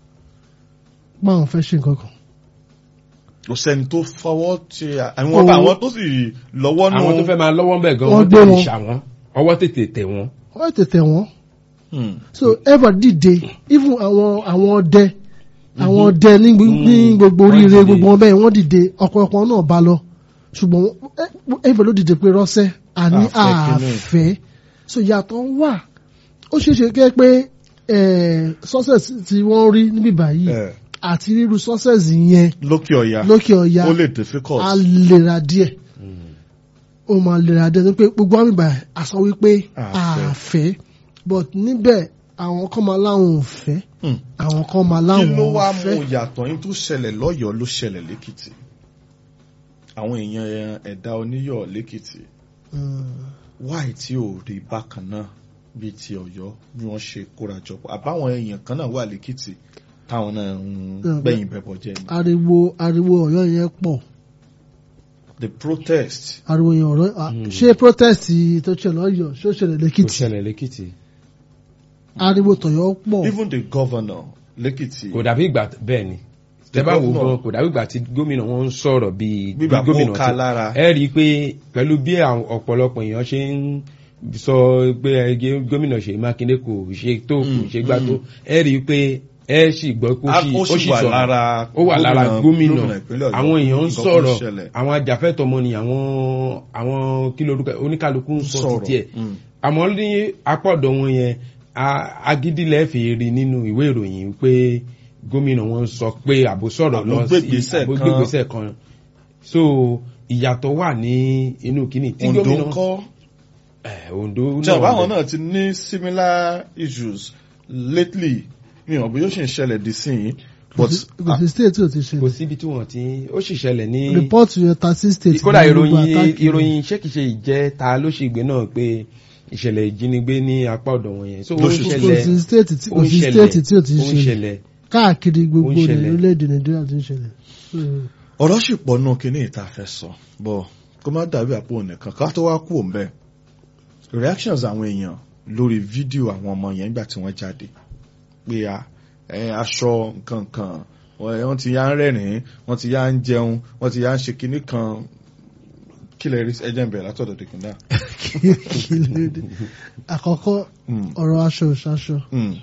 pa àwọn fẹ́ ṣe nǹkan kan. kò sẹ́ni tó fọwọ́ ti àwọn bá Owó. àwọn tó sì lọ́wọ́ nù àwọn tó fẹ́ máa lọ́wọ́ ń bẹ̀ gan Wọ́n wọ́n gbé tètè wọn. ṣà wọ́n ọwọ́ tètè tẹ̀ wọ́n. wọ́n tètè wọ́n Hmm. so ever dìde even àwọn àwọn ọdẹ àwọn ọdẹ ní gbo- ní gbogbo Wọ́n oríire dìde. gbogbo wọn bẹ́ẹ̀ wọ́n dìde ọ̀pọ̀lọpọ̀ náà bá lọ ṣùgbọ́n wọ́n- ever ló dìde pé rọ́ṣẹ́ àní Àfẹ́ kínní. àfẹ́ so yàtọ̀ wà ó ṣeé ṣe kẹ́ pé eh, success tí wọ́n rí níbí báyìí ẹ àti rírú success yẹn lókè ọ̀yà lókè ọ̀ya ó lè difficult a lera díẹ̀ ó máa lera díẹ̀ ní pé gbogbo àmì ìbà àsọ wípé Àfẹ́. àfẹ́ but níbẹ̀ àwọn kan máa láwọn ò fẹ́ Hmm. àwọn kan máa kí láwọn ló ò wá mú fẹ́. yàtọ̀ yín tó ṣẹlẹ̀ lọ́yọ̀ọ́ ló ṣẹlẹ̀ lẹ́kìtì àwọn èèyàn ẹ̀dá oníyọ̀ lẹ́kìtì Mm. wáì tí ò rí bákan náà bíi ti ọ̀yọ́ bí wọ́n ṣe kórajọpọ̀ àbáwọn èèyàn kan náà wà lẹ́kìtì táwọn náà ń Yeah, gbẹ̀yìn bẹ̀bọ̀ jẹ́ ni ariwo ariwo Ọ̀yọ́ yẹn pọ̀ the protest ariwo yẹn ọ̀rọ̀ à, ṣé protest tó ṣẹlẹ̀ Ọ̀yọ́ ṣó ṣẹlẹ̀ tó lẹ́kìtì ṣẹlẹ̀ lẹ́kìtì. ariwo tọ̀yọ́ pọ̀ even the governor lẹ́kìtì kò dàbí ìgbà bẹ́ẹ̀ ni tẹ́ bá wò ó gan kò dàbí ìgbà tí gómìnà wọn ń sọ̀rọ̀ bíi bí Bígbà kó gómìnà ká lára. ẹ rí i pé pẹ̀lú bí àwọn ọ̀pọ̀lọpọ̀ èèyàn ṣe ń sọ pé ẹgbẹ́ gómìnà Ṣèyí Mákindé kò ṣe tó kò Mm, ṣe gbà tó ẹ rí i pé ẹ sì gbọ́ pé ó sì ó ó sì sì wà sọ̀rọ̀ lára ó wà lára gómìnà ìpínlẹ̀ Ọ̀yọ́ àwọn èèyàn ń nǹkan tó sọ̀rọ̀ ṣẹlẹ̀. àwọn ajàfẹ́tọ̀ ọmọnìyàn àwọn àwọn kí lorúkọ oníkálukú ń sọ Sọ̀rọ̀, títí ẹ̀ mm. àmọ́ ní apọ̀dọ̀ wọn yẹn a- agídílẹ̀ fi rí nínú ìwé ìròyìn pé gómìnà wọn sọ pé àbò sọ̀rọ̀ lọ sí Àbógbègbèsẹ̀ àbò kan. gbégbèsẹ̀ kan so ìyàtọ̀ wà ní inú kínní tí Ondo gómìnà ń kọ́ Eh, Ondo tí àbáwọn wà náà ti ní similar issues lately mi ò bí yóò ṣe ń ṣẹlẹ̀ dì sí yìí but kò sí state tí ò ti kò ṣẹlẹ̀ síbi tí wọ́n ti ó sì ṣẹlẹ̀ ní report yẹn thirty state kódà ní gbogbo ìròyìn attack yẹn. ìròyìn ṣékìṣe ìjẹ́ ta ló ṣe ìgbé náà pé ìṣẹ̀lẹ̀ ìjínigbé ní apá ọ̀dọ̀ wọn yẹn so ó Ló ń ṣe- kò ṣẹlẹ̀ sí state tí ó kò ń sí ṣẹlẹ̀ state tí ò ti ó ń ṣẹlẹ̀ ṣẹlẹ̀ káàkiri gbogbo Ó ń ṣẹlẹ̀. orílẹ̀-èdè nàìjíríà ti ń ṣẹlẹ̀. So, ọ̀rọ̀ sì pọ̀ nù kíní ìta fẹ́ sọ bọ̀ kó má dàbí àpò nìkan ká tó wá kú òǹbẹ́ reactions àwọn èèyàn lórí fídíò àwọn ọmọ yẹn nígbà tí wọ́n jáde pé a ẹ, aṣọ nǹkan kan wọ́n wọ́n ti yá ń rẹ́rìn-ín wọ́n ti yá ń jẹun wọ́n ti yá ń ṣe kíní kan kí lè rí ẹjẹ́ ń bẹ̀rẹ̀ látọ̀dọ̀ dèkúndà. kí ló dé? àkọ́kọ́ ọ̀rọ̀ aṣọ òṣàṣọ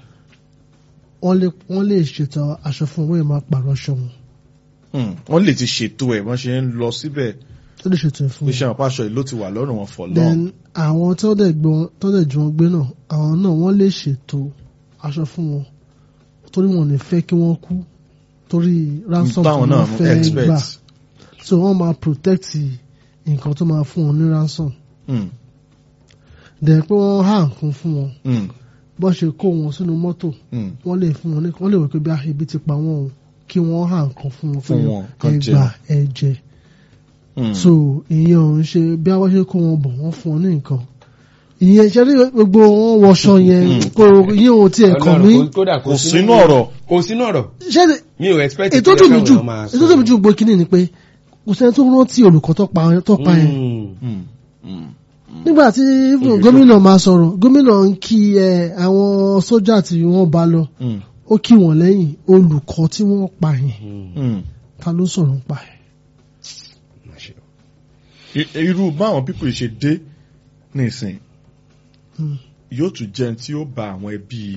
wọ́n lè wọ́n lè ṣètò aṣọ fún owó ìmọ̀ àpàrọ̀ aṣọ wọn wọ́n lè ti ṣètò ẹ̀ wọ́n ṣe ń lọ síbẹ̀ tó lè ṣètò ẹ̀ fún pé wọn. ṣe àwọn pàṣọ ìlú ti wà lọ́rùn wọn for long. then àwọn tó dẹ̀ gbọ́n tó dẹ̀ ju wọn gbé náà àwọn náà wọ́n lè ṣètò aṣọ fún wọn torí wọn ò ní fẹ́ kí wọ́n kú torí ransom tí táwọn náà wọ́n fẹ́ expect. gbà so wọ́n máa protect nǹkan tó máa fún wọn ní ransom Mm, then pé wọ́n há nǹkan fún wọn mm, bó ṣe kó wọn sínú mọ́tò mm. wọ́n lè fún wọn ní wọ́n lè wò pé bí ibi ti pa wọ́n o kí wọ́n há nǹkan fún wọn Fún wọn, kán ẹ jẹ. gbà ẹ jẹ Mm. so ìyẹn ò ń ṣe bí àwọn ṣe kó wọn bọ̀ wọ́n fún wọn ní nǹkan ìyẹn ṣe rí gbogbo wọn wọṣọ yẹn kò ìyẹn ò tiẹ̀ kàn mí Ọlọ́run, kódà kò sínú ọ̀rọ̀. kò sínú ọ̀rọ̀ ṣé mi ò expect ètò pé tó mi káwọn jù èèyàn máa ètò tó mi jù gbogbo kínní ni pé kò sẹ́ni tó rántí olùkọ́ tó pa tó pa yẹn Mm. Mm, mm. nígbà tí Olùkọ́. gómìnà máa sọ̀rọ̀ gómìnà ń kí ẹ àwọn sójà tí wọ́n bá lọ Mm, ó kí wọ́n lẹ́yìn olùkọ́ tí wọ́n pa yẹn Mm. mm. ta ló sọ̀rọ̀ ń pa ẹ̀. Máṣe. I- irú báwọn pípò ṣe dé nísìn Mm. yóò tún jẹun tí ó ba àwọn ẹbí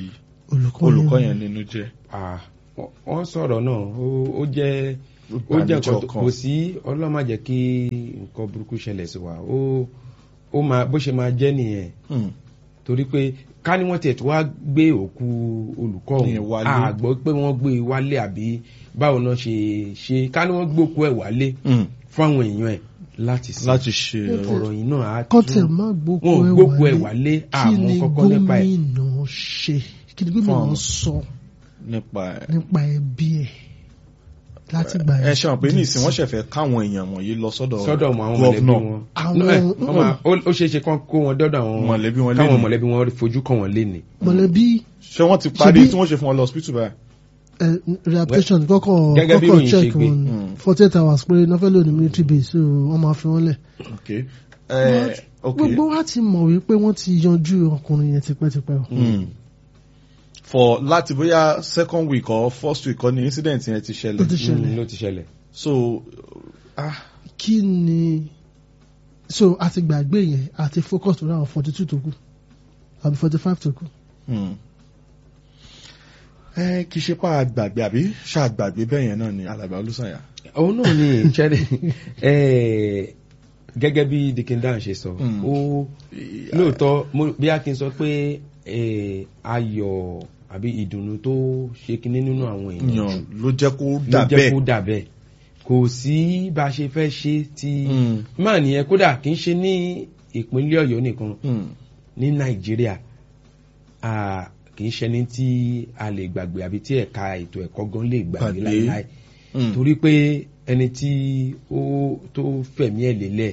olùkọ́ yẹn nínú jẹ́. Ah, wọ́n- wọ́n sọ̀rọ̀ náà ó- ó jẹ́ ó jẹ́ nǹkan tó- kò sí ọlọ́run má jẹ́ kí nǹkan burúkú ṣẹlẹ̀ sí wa ó ó máa bó ṣe máa jẹ́ nìyẹn Hmm. torí pé ká ní wọ́n tiẹ̀ tó wá gbé òkú olùkọ́ Ní ọ̀hún wálé. àgbọ̀ pé wọ́n gbé e wálé àbí báwo náà ṣe ṣe ká ní wọ́n gbé òkú ẹ̀ wálé Hmm. fún àwọn èèyàn ẹ̀ láti sìn láti ṣe ọ̀rọ̀ yìí náà á kọ́tẹ̀ tún má gbókù wọn ò ẹ̀ gbókù ẹ̀ wálé wálé kí àmọ́ ni kọ́kọ́ nípa ẹ̀ gómìnà ṣe kí ni gómìnà Fún- sọ nípa ẹ̀. nípa ẹbí ẹ̀ láti gbà ẹ ṣe hàn pé ní ìsìn wọ́n ṣẹ̀fẹ̀ káwọn èèyàn wọ̀nyí lọ sọ́dọ̀ sọ́dọ̀ mọ àwọn mọ̀lẹ́bí gọ́vnọ̀. wọn Àwọn- No, ẹ̀, wọ́n máa- ó ó ṣeé ṣe kán kó wọn dọ́dọ̀ àwọn Mọ̀lẹ́bí wọn káwọn lénìí. mọ̀lẹ́bí wọn fojú kàn wọ́n léni. mọ̀lẹ́bí ṣé wọ́n ti parí Ṣebí- tí wọ́n ṣe fún wọn lọ hospital báyìí. ẹ, rehabilitation kọ́kọ́ Gẹ́gẹ́ bí kọ́kọ́ ìròyìn ṣe check gbé. wọn Mm. forty eight hours péré náà fẹ́ lò ní military base so wọ́n máa fi wọ́n lẹ̀. okay. Eh, okay. gbogbo wa ti mọ̀ wípé wọ́n ti yanjú ọkùnrin yẹn tipẹ́tipẹ́ o. Hmm. for láti bóyá second week or first week kọ́ ni incident yẹn ti ó ti ṣẹlẹ̀ ṣẹlẹ̀ Mm, ló ti ṣẹlẹ̀. so ah kí ni so a ti gbàgbé yẹn a ti focus lórí àwọn forty two tó kù àbí forty five tó kù. hmm. ẹ kì í ṣe pa àgbàgbé àbí ṣàgbàgbé bẹ́ẹ̀ yẹn náà ni alàgbà olùsànyà. òun náà ni ṣẹ́rẹ̀ ẹ̀ gẹ́gẹ́ bí dikindan ṣe sọ Mm. ó lóòótọ́ mo- bí a kì í sọ pé ẹ̀, ayọ̀ àbí ìdùnnú tó ṣe kinní nínú àwọn èèyàn yàn ló jẹ́ kó ló dà jẹ́ kó bẹ́ẹ̀. dà bẹ́ẹ̀ kò sí bá a ṣe fẹ́ ṣe tí Mm. máa nìyẹn kódà kì í ṣe ní ìpínlẹ̀ ọ̀yọ́ nìkan Hmm. ní nàìjíríà a kì í ṣẹni tí a lè gbàgbé àbí tí ẹ̀ka ètò ẹ̀kọ́ gan lè gbàgbé Gbàgbé. láíláí Hmm. torí pé ẹni tí ó tó fẹ̀mí ẹ̀ lélẹ̀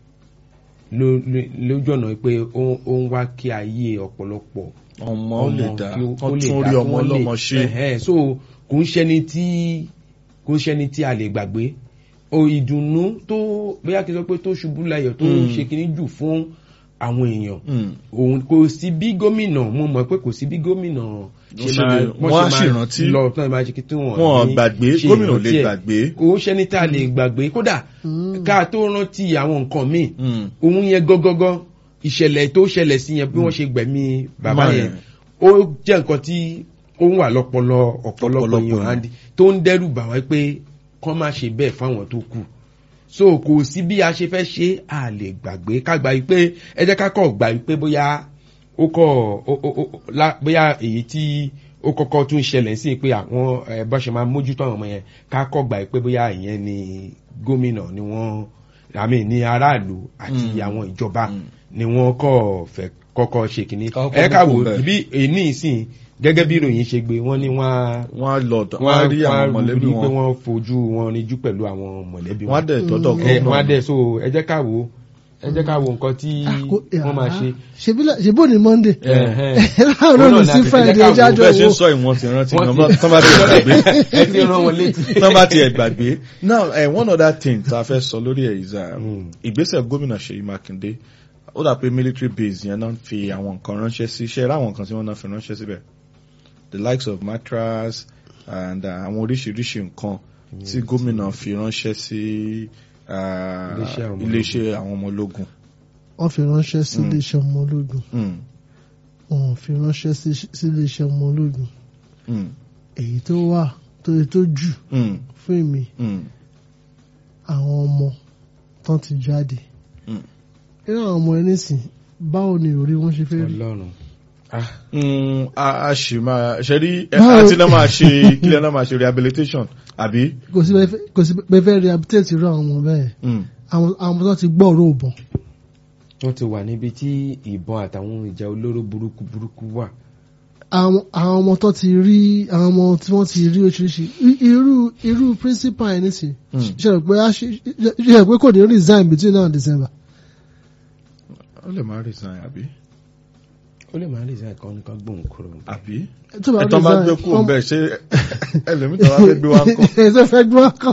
ló- ló- lójú ọ̀nà pé ó ó ń wá kí ayé ọ̀pọ̀lọpọ̀ ọmọ ó lè dá kí ó- kán kó lè tún dá, rí kí ọmọ wọ́n lè- ọlọ́mọ ṣe. Ẹ̀hẹ́n, so kò ń ṣẹni tí kò ń ṣẹni tí a lè gbàgbé o ìdùnnú tó bóyá kí n sọ pé tó ṣubú láyọ̀ tó Mm. ṣe kíní jù fún àwọn èèyàn Hmm. òun kò sí bí gómìnà mo mọ̀ pé kò sí bí gómìnà ṣe ṣe máa lè- wọ́n á sì rántí. lọ tán ìbá ṣe kí tí wọ́n wọn ní gbàgbé ṣe gómìnà ò lè ìrántí ẹ̀. gbàgbé. kò ṣẹni tá a lè gbàgbé kódà Mm. ká tó rántí àwọn nǹkan míì Hmm. òun yẹn gọ́gọ́gọ́ ìṣẹ̀lẹ̀ tó ṣẹlẹ̀ sí yẹn bí wọ́n ṣe gbẹ̀mí bàbá Máa yẹn yẹn. ó jẹ́ nǹkan tí ó ń wà lọ́pọlọ ọ̀pọ̀lọpọ̀ Ọ̀pọ̀lọpọ̀ èèyàn èèyàn. Andy, tó ń dẹ́rù bà wá pé kán má ṣe bẹ́ẹ̀ fáwọn tó kù so kò sí bí a ṣe fẹ́ ṣe à lè gbàgbé ká gbà yí pé ẹ jẹ́ ká kọ̀ gbà yí pé bóyá ó kọ̀ ó- ó- ó- lá- bóyá èyí tí ó kọ́kọ́ tún ṣẹlẹ̀ sí pé àwọn ẹ, bá ṣe máa mójútó àwọn ọmọ yẹn ká kọ̀ gbà yí pé bóyá ìyẹn ni gómìnà ni wọ́n àmì ní aráàlú àti Mm. àwọn ìjọba Mm. ni wọ́n kọ̀ fẹ́ kọ́kọ́ ṣe kìíní Kọ́kọ́ ẹ ká wò gbogbo bẹ́ẹ̀. bí èní ìsìn gẹ́gẹ́ bí ìròyìn ṣe gbé wọ́n ní wọ́n á wọ́n á lọ wọ́n á rí àwọn mọ̀lẹ́bí rí pé wọn wọ́n fojú wọn níjú pẹ̀lú àwọn mọ̀lẹ́bí wọ́n á dẹ̀ tọ́dọ̀ Mm. ẹ wọ́n á gómìnà. dẹ̀ so ẹ jẹ́ ká wò ó ẹ jẹ́ ká wo nǹkan tí Ah, kò- wọ́n máa ah, ṣe. ṣebí la- ṣebí òní monday Ẹ̀hẹ́n. láàárọ̀ Òun ní náà sí ni a ti- friday ẹ jẹ́ ká ẹja wo jọ bẹ́ẹ̀ ṣe ń wo sọ ìwọ̀n ti rántí Wọ́n gan ti- tán bá ti ẹ̀ gbàgbé ẹ ti rán wọn létí. tán bá ti ẹ̀ gbàgbé now eh, one other thing tá a fẹ́ sọ lórí ẹ̀ is um, Mm. ìgbésẹ̀ gómìnà Ṣèyí Mákindé ó dà pé military base yẹn náà fi àwọn nǹkan ránṣẹ́ sí iṣẹ́ ráwọn nǹkan tí wọ́n náà fi ránṣẹ́ síbẹ̀ the likes of mattress and uh, àwọn oríṣiríṣi nǹkan tí gómìnà fi ránṣẹ́ sí uh, Iléeṣẹ́ àwọn ọmọ iléeṣẹ́ àwọn ọmọ ológun. wọ́n fi ránṣẹ́ sí Mm. iléeṣẹ́ ọmọ ológun Mm, wọ́n fi ránṣẹ́ sí sí iléeṣẹ́ ọmọ ológun mm, èyí tó wà tó yẹ tó jù mm, fún èmi mm, àwọn ọmọ tán ti jáde mm. irú àwọn ọmọ ẹni sìn báwo ni ìròrí wọn ṣe fẹ́ rí ọlọ́run Mm, a a ṣì máa ṣe rí ẹ, Báwo- àti náà máa ṣe kílẹ̀ náà máa ṣe rehabilitation àbí. kò sí bẹ́ẹ̀ fẹ́- kò sí bẹ́ẹ̀ fẹ́ rehabilitate irú àwọn ọmọ bẹ́ẹ̀ Mm, àwọn àwọn ọmọ tó ti gbọ́ ọ̀rọ̀ òbọ̀n wọ́n ti wà níbi tí ìbọn àtàwọn ìjà olóró burúkú burúkú wà. àwọn àwọn ọmọ tó ti rí àwọn ọmọ tí wọ́n ti rí oríṣiríṣi I- irú irú principal ẹni sìn mm. ṣe rò pé a ṣe ṣe rò pé kò ní resign between now and December ó lè máa resign àbí. ó lè máa lè ṣe àkànní kan gbóhùn kúrò. àbí. tó bá ẹ̀tọ́ bá gbé resign kúrò bẹ́ẹ̀ ṣé ẹlòmíì tó bá fẹ́ gbé wá ń kọ́. ẹsẹ fẹ́ gbọ́ kọ́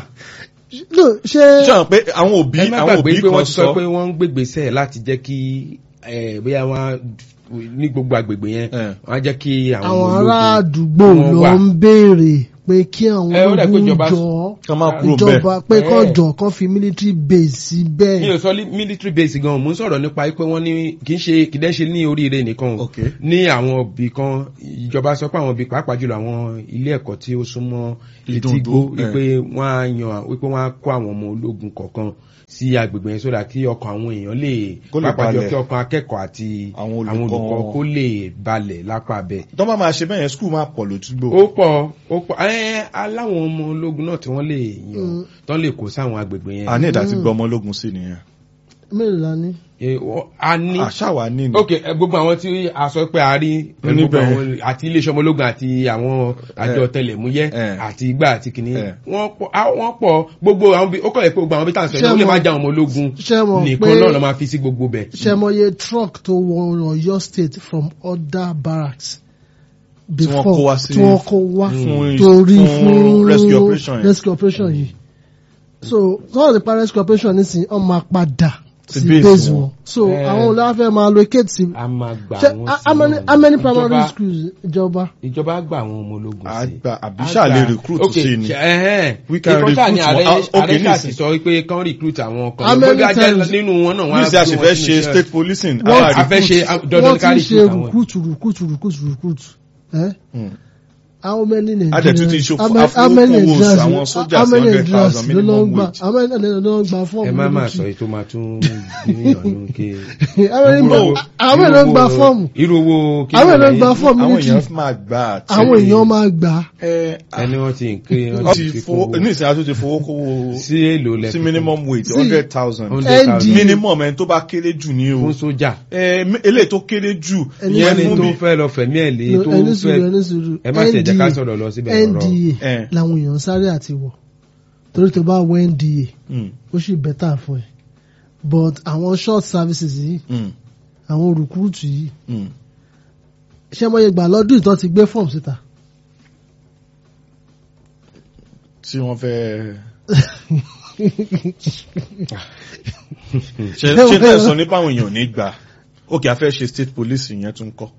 no ṣé ṣé àwọn pé àwọn òbí ẹ má àwọn gbàgbé òbí pé kan wọ́n ti sọ sọ pé wọ́n ń gbégbèsè láti jẹ́ kí eh, bóyá wọ́n ní gbogbo agbègbè yẹn Eh. wọ́n á jẹ́ kí àwọn àwọn ọmọ ará ológun àdúgbò wọ́n ló wà. ń béèrè pé kí àwọn Ẹ, ó dà pé ológun ìjọba- jọ ká má kúrò bẹ́ẹ̀. ìjọba pé kán Eh. jọ kán fi military base mi síbẹ̀. ò sọ lí- military base gan mo ń sọ̀rọ̀ nípa pé wọ́n ní kì í ṣe kì í dẹ́ ṣe ní oríire nìkan o Ok. ní àwọn ibì kan ìjọba sọ pé àwọn ibì pàápàá jùlọ àwọn ilé ẹ̀kọ́ tí ó súnmọ́ etí Ìdúndú, igbó eh. wípé wọ́n á yan wípé wọ́n á kó àwọn ọmọ ológun kọ̀ọ̀kan sí agbègbè yẹn sódà kí ọkàn àwọn èèyàn lè Kó lè pàápàá jùlọ balẹ̀. kí ọkàn akẹ́kọ̀ọ́ àti Àwọn àwọn olùkọ́ olùkọ́ wọn. kó lè balẹ̀ lápá bẹ́ẹ̀ tó bá máa ṣe bẹ́ẹ̀ yẹn skul máa pọ̀ lójúgbò. ó pọ̀ ó pọ̀ ẹ́ aláwọn ọmọ ológun náà tí wọ́n lè yan Mm. tán lè kó sáwọn agbègbè yẹn a ní ìdá tí gbọ́ ọmọ ológun sí nìyẹn. mélòó la ní. Eh, wọ́n- a ní àṣà wa ní ni. ok ẹ, gbogbo àwọn tí a sọ pé a rí pẹ̀lú Níbẹ̀. gbogbo àwọn àti iléeṣẹ́ ọmọlógún àti àwọn àjọ Eh. tẹlẹ̀múyẹ́ Eh. àti igbá àti kìnní Eh. wọ́n pọ̀ á- wọ́n pọ̀ gbogbo àwọn bí ó kọ̀ ẹ̀ pé gbogbo àwọn bí tá à ń sọ Ṣé yìí ó lè mo- má já àwọn ọmọ ológun ṣé mo nìkan pé- náà lọ́ máa fi sí gbogbo bẹ̀. ṣẹmọye truck tó wọ Ọ̀yọ́ state from other barracks Tí wọ́n kó wá sí- tí wọ́n kó wá fún- torí fún fún rescue operation yẹn. rescue operation yìí so sọ́wọ́n ti pa rescue operation nísìnyí wọ́n máa padà Sí sí base base wọn. wọn so Eh. àwọn olùwàfẹ́ máa locate sí a máa gbà ṣe wọ́n how many sí how many wọn. primary Ìjọba- schools ìjọba ìjọba á gbà àwọn ọmọ ológun sí. àgbà àbí Á ṣáà lè gbà. recruit Ok, sí ni. ṣe- ẹhẹ́n. We can Ìkan ṣáà ni recruit ààrẹ wọn. Ah, ok, ààrẹ ṣáà ti nísìn. sọ pé kán recruit àwọn kan How many bóyá jẹ́ times- nínú wọn náà wọ́n á níṣẹ́ gbé wọn àṣìfẹ́ sínú ṣe iṣẹ́. state policing. Wọ́n àwa a fẹ́ recruit. ṣe dandan wọ́n ká ti ṣe recruit àwọn. recruit recruit recruit recruit eh? Hmm. how many A dẹ̀ tún ti Nigerians ṣe how many- how many afowókówó Nigerians àwọn sójà how many 100,000 Nigerians ló lọ minimum gbà wage. how many Nigerians ló gba fọ́ọ̀mù ẹ má máa military? sọ èyí tó máa tún bí níyànjú ké. àwọn èèyàn gba- àwọn èèyàn ló gba fọ́ọ̀mù irú owó kí àwọn ló èèyàn lẹ́yìn? gba fọ́ọ̀mù àwọn military èèyàn máa gbà àti. àwọn èèyàn máa gbà á. ẹ ẹni wọ́n ti ń ké wọ́n wọ́n ti ti fowó fowó ní ìsìn àtúntò fowó kówó sí èlò lẹ́fí sí minimum wage Sí. hundred thousand. ND. minimum ẹni tó bá kéré jù ní o. fún sójà ẹ m- eléyìí tó kéré jù Ẹni ìyẹn ẹni fún tó mi. fẹ́ lọ fẹ̀mí ẹ̀ lé No, tó ẹni sùúrù fẹ́ ẹni sùúrù ẹ má tẹ̀ jẹ́ ká NDA sọ̀rọ̀ lọ síbẹ̀ ọ̀rọ̀ NDA Eh. làwọn èèyàn sáré àti wọ̀ torí tó bá wọ NDA Mm, ó sì bẹ́tà fún ẹ but àwọn short services yìí mm, àwọn rìkúrútù yìí mm. ṣé mo yẹ gbà lọ́dún ìtọ́ ti gbé fọ́ọ̀mù síta tí wọ́n fẹ́. ṣe Ẹ ṣe wọ- tẹ́ sọ nípa àwọn èèyàn ò ní gbà ókè a fẹ́ ṣe state police yẹn tún kọ́.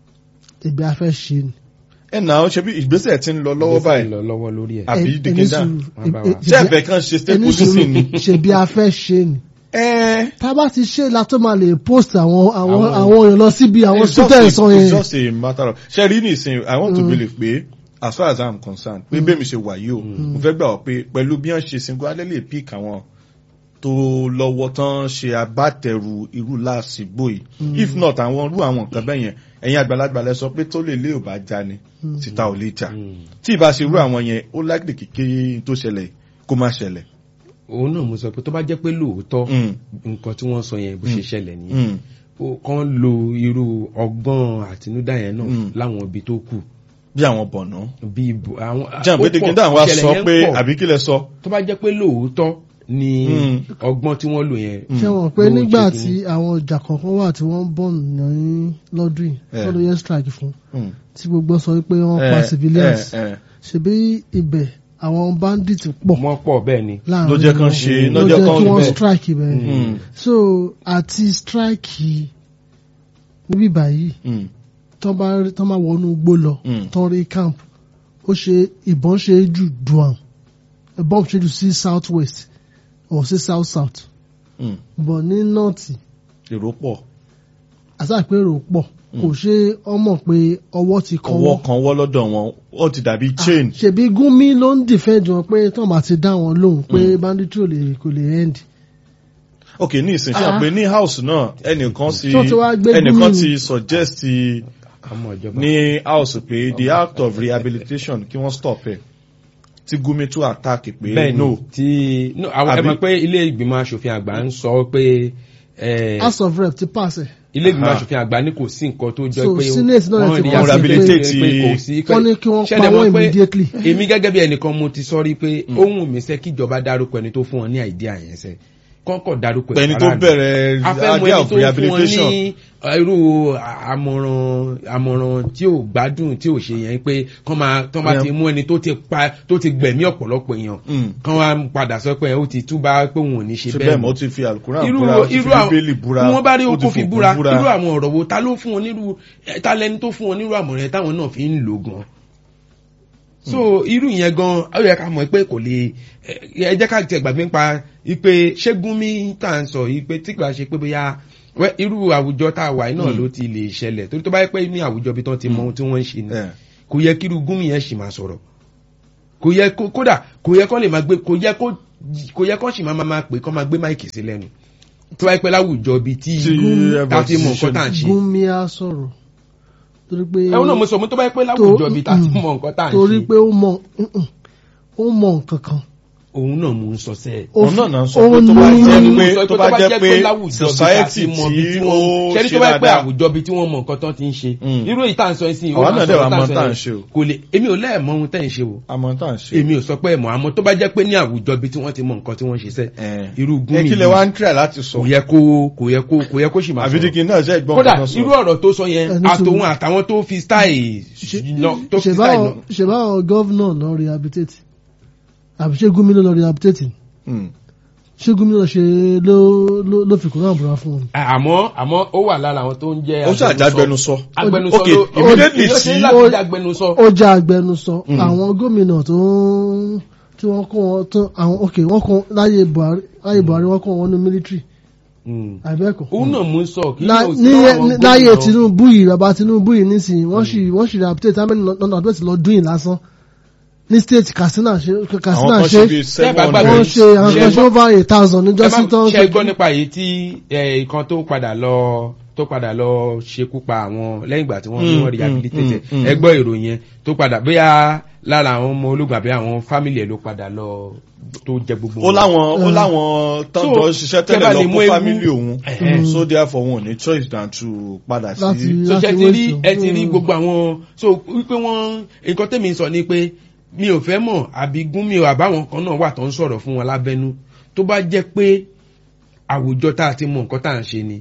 ibi afẹ́ ṣe ni. ẹ nà ó ṣe bí ìgbésẹ̀ ti ń lọ lọ́wọ́ báyìí lọ lọ́wọ́ lórí ẹ̀ àbí Ẹ- ẹni dìkíndà sùúrù, Wọ́n bá ẹ- wa. ẹ- ṣé ẹ̀fẹ̀ kan ṣe state ẹni police sùúrù, ni. ṣe bí afẹ́ ṣe ni ẹ tá a bá ti ṣe la tó máa lè post àwọn àwọn Àwọn- àwọn èèyàn lọ síbi àwọn It's just students a- wọn it's yẹn just a matter of ṣe rí nìsín i want to Mm. believe pé as far as i'm concerned pé bẹ́ẹ̀ mi ṣe wà yìí o mo fẹ́ gbà wọ́n pé pẹ̀lú bí wọ́n ṣe single alẹ́ lè pick àwọn tó lọ́wọ́ tán ṣe abátẹrù irú láàsìgbò yìí if not àwọn irú àwọn nǹkan bẹ́ẹ̀ yẹn ẹ̀yin àgbàlagbà lẹ sọ pé tó lè lé ò bá já ni títa ò lè jà tí ì bá ṣe irú àwọn yẹn ó likely kékeré tó ṣẹlẹ̀ kó má ṣẹlẹ̀. òun náà mo sọ pé tó bá jẹ́ pé lóòótọ́ Mm, nǹkan tí wọ́n sọ yẹn bó ṣe ṣẹlẹ̀ nìyẹn mm, ó kàn lo irú ọgbọ́n àtinúdá yẹn náà Mm. láwọn ibi tó kù bí àwọn bọ̀nà. bí ibo àwọn jẹ́ ó àpé pọ̀, dìkíndà wa ìṣẹ̀lẹ̀ sọ yẹn pé pọ̀. àbí kí lẹ sọ. tó bá jẹ́ pé lóòótọ́ ni Mm. ọgbọ́n tí wọ́n lò yẹn ṣé wọn pé ló nígbà ṣe tí kínní. àwọn ọjà kọ̀ọ̀kan wà tí wọ́n ń bọ̀ ní lọ́dún yìí Eh. lọ́dún yẹn strike fún Mm. tí gbogbo sọ pé wọ́n pa Eh, civilians eh, eh. ṣebí ibẹ̀ àwọn bandits pọ̀ wọ́n pọ̀ bẹ́ẹ̀ ni láàrin ló jẹ́ kán wọn. ṣe- ló ló jẹ́ jẹ́ kán kí wọ́n bẹ́ẹ̀. strike ibẹ̀ Mm. so àti strike níbí báyìí Mm. tó bá tó máa wọnú igbó lọ Mm. tó rí camp ó ṣe ìbọn ṣe é jù duam ìbọn ṣe jù sí south west or sí south south Mm. but ní north èrò pọ̀ àtàpérò pọ̀ kò ṣe ọmọ pé ọwọ́ ti ọwọ́ kọ́wọ́ kan wọ́ lọ́dọ̀ wọn ó ti dàbí chain ṣèbí gúnmi ló ń defend wọn pé tó máa ti dá wọn lóhùn pé banditry ò lè kò lè end ok ní ìsìn ṣe Ah. àpè ní house náà ẹnìkan ti Tó ti wá gbé ẹnìkan Gumi. ti suggest ọmọ ìjọba ní house pé the act of rehabilitation kí wọ́n stop ẹ̀ tí Gumi tún attack pé bẹ́ẹ̀ no ni tí no àwọn ẹ Àbí- mọ̀ pé ilé ìgbìmọ̀ asòfin àgbà ń sọ pé eh, house of rep ti pàṣẹ ilé ìgbìmọ̀ Aha. asòfin àgbà ní kò sí nǹkan tó jọ So, pé Senate náà wọ́n ti rí wá sí rehabilitate pé- pé kò sí pé wọ́n ní kí wọ́n pa ṣẹlẹ̀ wọ́n mọ̀ pé immediately. èmi gẹ́gẹ́ bí ẹnìkan mo ti sọ rí pé ohun mi sẹ́ kíjọba dárúkọ ẹni tó fún wọn ní àìdíà yẹn sẹ́ kọ́kọ́ dárúkọ pẹ̀ni tó faraàlú. bẹ̀rẹ̀ afẹ́mọ idea ẹni of tó fún wọn rehabilitation ní uh, irú àmọ̀ràn àmọ̀ràn tí ò gbádùn tí ò ṣe yẹn pé kọ́ máa tọ́ bá ti mú ẹni tó ti pa tó ti gbẹ̀mí ọ̀pọ̀lọpọ̀ èèyàn Mm. kán wá padà sọ pé ó ti túbá pé òun ò ní ṣe ṣe bẹ́ẹ̀ bẹ́ẹ̀ mọ́ mọ́ ó ti fi alukura irú búra ó ti fi irú àwọn bíbélì búra bí wọ́n bá rí ó ti oko fi fòkun búra irú àwọn ọ̀rọ̀ wo ta ló fún wọn nírú eh, ta lẹni tó fún wọn nírú àmọ̀ràn yẹn táwọn náà fi ń lò gan so irú yẹn gan ó yẹ ká mọ̀ pé kò lè ẹ ẹ jẹ́ ká tiẹ̀ gbàgbé nípa ipe ṣégúnmí tá à ń sọ ipe tí kò ṣe pé bóyá wẹ́ irú àwùjọ tá a wà yìí náà ló ti lè ṣẹlẹ̀ torí tó bá yẹ pé ní àwùjọ bí tán ti mọ ohun tí wọ́n ń ṣe ni Eh. kò yẹ kí irú gúnmí yẹn sì máa sọ̀rọ̀ kò yẹ kó kódà kò yẹ kó lè máa gbé kò yẹ kó kò yẹ kó sì máa máa pè kó máa gbé máìkì sí lẹ́nu tó bá yẹ pé láwùjọ bíi tí Tí tá a ti mọ nǹkan tá à ń ṣe gúnmi á sọ̀rọ̀ torí pé ẹ̀wọ̀n náà mo sọ mo tó bá yẹ pé láwùjọ bíi tá a ti mọ nǹkan tá à ń torí ṣe pé ó mọ mm-mm, ó mọ nǹkan kan òun náà mò ń sọ sẹ́ẹ̀. Ó òun fi- náà náà sọ ó pé tó bá ní- jẹ́ pé sọ tó bá jẹ́ pé society mọ bí tí tí ó wọ́n ṣe ṣe tó bá yẹ pé dáadáa àwùjọ bí tí wọ́n mọ nǹkan tán ti ń ṣe Mm. irú èyí tá à ń sọ ẹ sí Àwa náà dẹ̀ wá mọ tá tá à à ń ń ṣe o. sọ kò lè èmi ò lẹ́ẹ̀mọ ohun tẹ́ ń ṣe o àmọ́ tá à ń ṣe. èmi ò sọ pé ẹ̀mọ́ àmọ́ tó bá jẹ́ pé ní àwùjọ bí tí wọ́n ti mọ nǹkan tí wọ́n ṣe sẹ́ Eh. irú ẹ gúnmi kí lẹ wá ń try láti sọ. kò yẹ kó kò yẹ kó kò yẹ kó sì máa sọ̀rọ̀ àbídíkì náà ṣe gbọ́n kódà nǹkan sọ. irú ọ̀rọ̀ tó sọ yẹn Ẹni sùn. àtòun àtàwọn tó fi style lọ- tó fi style lọ. ṣèbáwọn gọ́vnà lọ rehabilitate àbí ṣé gómìnà lọ rehabilitate Hmm. ṣé gómìnà ṣe ló ló- ló fi kúrò àbúrò fún wọn. àmọ́ àmọ́ ó wà lára àwọn tó ń jẹ́ ó ṣàjágbẹnusọ. agbẹnusọ Ok, ló immediately ó ṣe tí- láti jẹ́ agbẹnusọ. ó jẹ́ agbẹnusọ àwọn gómìnà tó ń tí wọ́n kó wọn tó àwọn ok wọ́n kó láyé Buhari láyé Buhari wọ́n kó wọn ní military Mm. àbẹ́ẹ̀kọ́. òun náà mú sọ kí La- ló ní sí àwọn ní- láyé gómìnà- Tinubu yìí bàbá Tinubu yìí nísìnyí wọ́n sì wọ́n sì rehabilitate how many lọ́nà àdúrà ti lọ dún yìí lásán ní state Katsina ṣe àwọn Katsina kan ṣe ṣe bíi seven Tẹ́ bá gbàgbé- wọ́n hundred. ṣe àwọn Ṣe kan ṣe gbọ́- over a thousand ẹ níjọ́sí má tán ṣe gbọ́ nípa èyí tí ẹ, ìkan tó padà lọ tó padà lọ ṣekú pa àwọn lẹ́yìn ìgbà tí wọ́n ní Mm, wọ́n rehabilitate mm, mm. ẹ gbọ́ ìròyìn yẹn tó padà bóyá lára àwọn ọmọ ológun àbí àwọn fámìlì ẹ̀ ló padà lọ tó jẹ gbogbo ó wọn. láwọn ó láwọn tán So, jọ ṣiṣẹ́ tẹ́ bá tẹ́lẹ̀ lè lọ mú fún ewu- fámílì òun Ẹ̀hẹ́. so therefore wọn ò ní choice than to padà Láti- sí. so ṣe láti ti rí wéṣọ. ẹ ti rí Mm. gbogbo àwọn so wípé wọn nǹkan tẹ́mi ń sọ ni pé mi ò fẹ́ mọ̀ àbí gún mi ò àbáwọn kan náà wà tó ń sọ̀rọ̀ fún wọn lábẹ́nú tó bá jẹ́ pé àwùjọ tá a ti mọ nǹkan tá à ń ṣe ni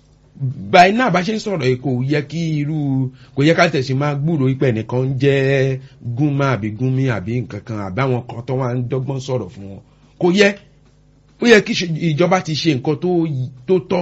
báyìí náà bá ṣe ń sọ̀rọ̀ yìí kò yẹ kí irú kò yẹ ká tẹ̀sí máa gbúrò ipẹ̀ nìkan ń jẹ́ gúnmá àbí gúnmí àbí nǹkan kan àbí àwọn kan tó wá ń dọ́gbọ́n sọ̀rọ̀ fún wọn kò yẹ ó yẹ kí ṣe- ìjọba ti ṣe nǹkan tó yí- tó tọ́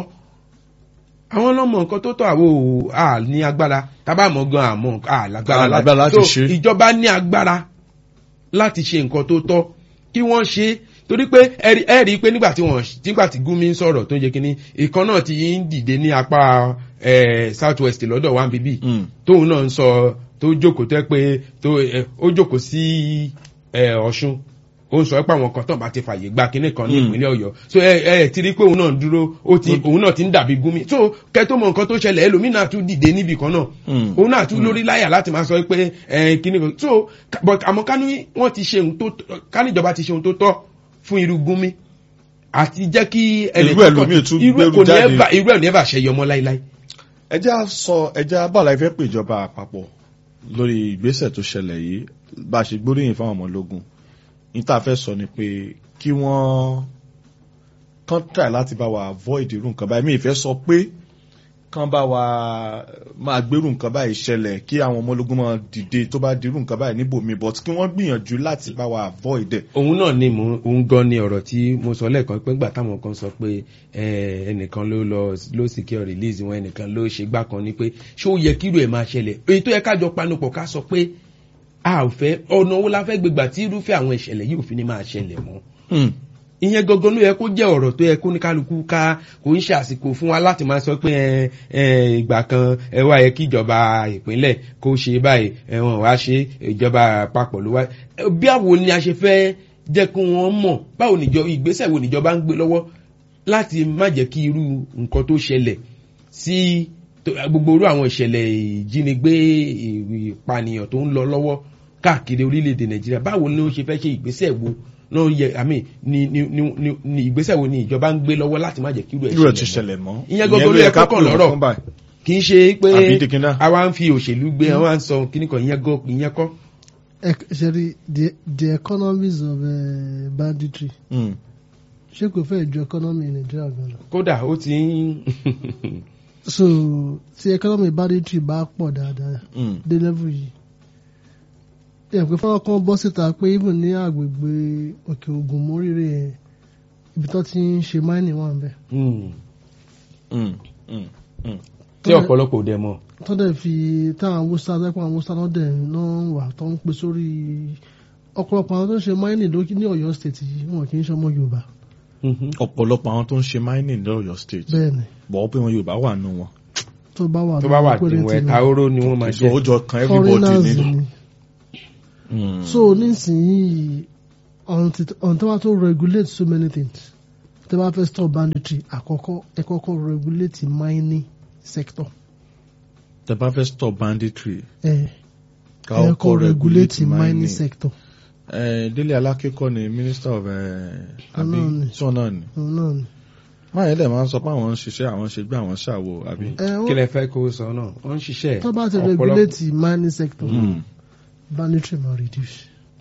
àwọn ọlọ́mọ nǹkan tó tọ́ àwo à ní agbára tábà mọ̀ gan àmọ́ à lágbára À lágbára láti So, ṣe. ìjọba ní agbára láti ṣe nǹkan tó tọ́ kí wọ́n ṣe é. torí pé ẹ rí- ẹ rí i pé nígbà tí wọ́n nígbà tí Gumi ń sọ̀rọ̀ tó ń jẹ́ kínní ìkan náà ti ń dìde ní apá eh, south west lọ́dọ̀ wa bíbí Mm. tóun náà ń sọ tó jókòó tẹ́ pé tó eh, ó jókòó sí eh, Ọ̀ṣun ó ń sọ pé àwọn kan tán bá ti fàyè gba kinní kan ní Mm. ìpínlẹ̀ Ọ̀yọ́ so ẹ ẹ ti rí pé òun náà ń dúró ó ti òun náà ti ń dàbí Gumi so kẹ́ tó mọ nǹkan tó ṣẹlẹ̀ ẹlòmínà tún dìde níbì kan náà Mm. òun náà tún lórí láyà láti máa sọ pé ẹ kinní kan so ka- but àmọ́ ká ní wọ́n ti ṣe ohun tó ká níjọba ti ṣe ohun tó tọ́ fún irú Gumi àti jẹ́ kí Irú ẹ̀ lómi tún irú ẹ̀ gbèrú kò ní jáde. ẹ̀bà irú ẹ̀ ní ẹ̀bà ṣẹyọ mọ́ láíláí. ẹ jẹ́ á sọ ẹ jẹ́ á bàlá ìfẹ́ pè ìjọba àpapọ̀ lórí ìgbésẹ̀ tó ṣẹlẹ̀ yìí bá a ṣe gbóríyìn fáwọn ọmọ ológun níta fẹ́ sọ ni pé kí wọ́n kán try láti bá wa avoid irú nǹkan báyìí mi ìfẹ́ sọ pé kán bá wa máa gbérù nǹkan báyìí ṣẹlẹ̀ kí àwọn ọmọ ológun máa dìde tó bá dirú nǹkan báyìí níbòmí but kí wọ́n gbìyànjú láti bá wa avoid ẹ̀. òun náà ni mò ń òun gan ni ọ̀rọ̀ tí mo sọ lẹ́ẹ̀kan pé ńgbà táwọn kan sọ pé ẹ, ẹnìkan ló lọ ló secure release wọn ẹnìkan ló ṣe gbá kan ni pé ṣé ó yẹ kírú ẹ̀ máa ṣẹlẹ̀ èyí tó yẹ kájọ panupọ̀ ká sọ pé a ò fẹ́ ọ̀nà owó la fẹ́ gbégbà tí irúfẹ́ àwọn ìṣẹ̀lẹ̀ yìí ò fi ní máa ṣẹlẹ̀ mọ́ Hmm. ìyẹn gangan ló yẹ kó jẹ́ ọ̀rọ̀ tó yẹ kó ní kálukú ká kò ń ṣe àsìkò fún wa láti máa sọ pé ẹ ẹ ìgbà kan ẹ wá yẹ kí ìjọba ìpínlẹ̀ kó ṣe báyìí ẹ wọn wá ṣe ìjọba àpapọ̀ ló wá ẹ, bí àwo ni a ṣe fẹ́ jẹ́ kí wọ́n mọ̀ báwo níjọ ìgbésẹ̀ wo níjọba ń gbé lọ́wọ́ láti má jẹ́ kí irú nǹkan tó ṣẹlẹ̀ sí tó- gbogbo irú àwọn ìṣẹ̀lẹ̀ ìjínigbé ìpànìyàn tó ń lọ lọ́wọ́ káàkiri orílẹ̀-èdè nàìjíríà báwo ni ó ṣe fẹ́ ṣe ìgbésẹ̀ wo náà yẹ àmì ni ni ni ni- ni ìgbésẹ̀ wo ni ìjọba ń gbé lọ́wọ́ láti má jẹ́ kí irú ẹ̀ irú ẹ̀ ti ṣẹlẹ̀ mọ́. ṣẹlẹ̀ mọ́ ìyẹn gbogbo ló yẹ ká kó kàn pè wọ́n lọ́rọ̀ fún báyìí. kì í ṣe pé Àbí dìkínná. àwa ń fi òṣèlú gbé àwa ń sọ kíní kan ìyẹn gọ ìyẹn kọ́. Ec- ṣe rí the the economies of uh, banditry Hmm. ṣé kò fẹ́ ju economy Nàìjíríà gan lọ. kódà ó ti ń so tí economy banditry bá pọ̀ dáadáa Hmm. dé level yìí ẹ̀ pé fọwọ́ kan bọ́ síta pé even ní àgbègbè òkè ògùn móríire yẹn ibi tó ti ń ṣe mining wà ń bẹ̀. Hmm. Mm, mm, mm. tí ọ̀pọ̀lọpọ̀ ò dẹ̀ mọ̀. tó dẹ̀ fi táwọn awúsá tẹ́pọ̀ àwọn awúsá náà dẹ̀ náà wà tó ń pè sórí ọ̀pọ̀lọpọ̀ àwọn tó ń ṣe mining lókè ní Ọ̀yọ́ state yìí wọn kì í ṣe ọmọ Yorùbá ọ̀pọ̀lọpọ̀ àwọn tó ń ṣe mining ní Ọ̀yọ́ state bẹ́ẹ̀ ni bọ̀ pé wọn Yorùbá wà nù wọn. tó bá wà tó bá wà lórí tí wọn péréte ẹ̀ta oró ni wọ́n máa so ó jẹ́. jọ kan everybody foreigners ni. ni Mm. so nísìnyí ọ̀n tó bá tó regulate so many things tó bá fẹ́ stop banditry àkọ́kọ́ ẹ kọ́kọ́ regulate mining sector tẹ́ bá fẹ́ stop banditry ẹ ká ẹ ọkọ̀ kọ́ regulate regulate mining mining. sector Eh, Délé Alákékọ́ ni minister of eh, àbí Ọlọ́run ni. tí wọn náà ni. òun náà ni. máa yẹn dẹ̀ máa ń sọ pé àwọn ń ṣiṣẹ́ àwọn ṣe gbé àwọn ṣàwò àbí. ẹ kí wọ́n lẹ fẹ́ kó sọ náà wọ́n ń ṣiṣẹ́ tó bá ti ọ̀pọ̀lọpọ̀- regulate mining sector Mm. banditry ma reduce.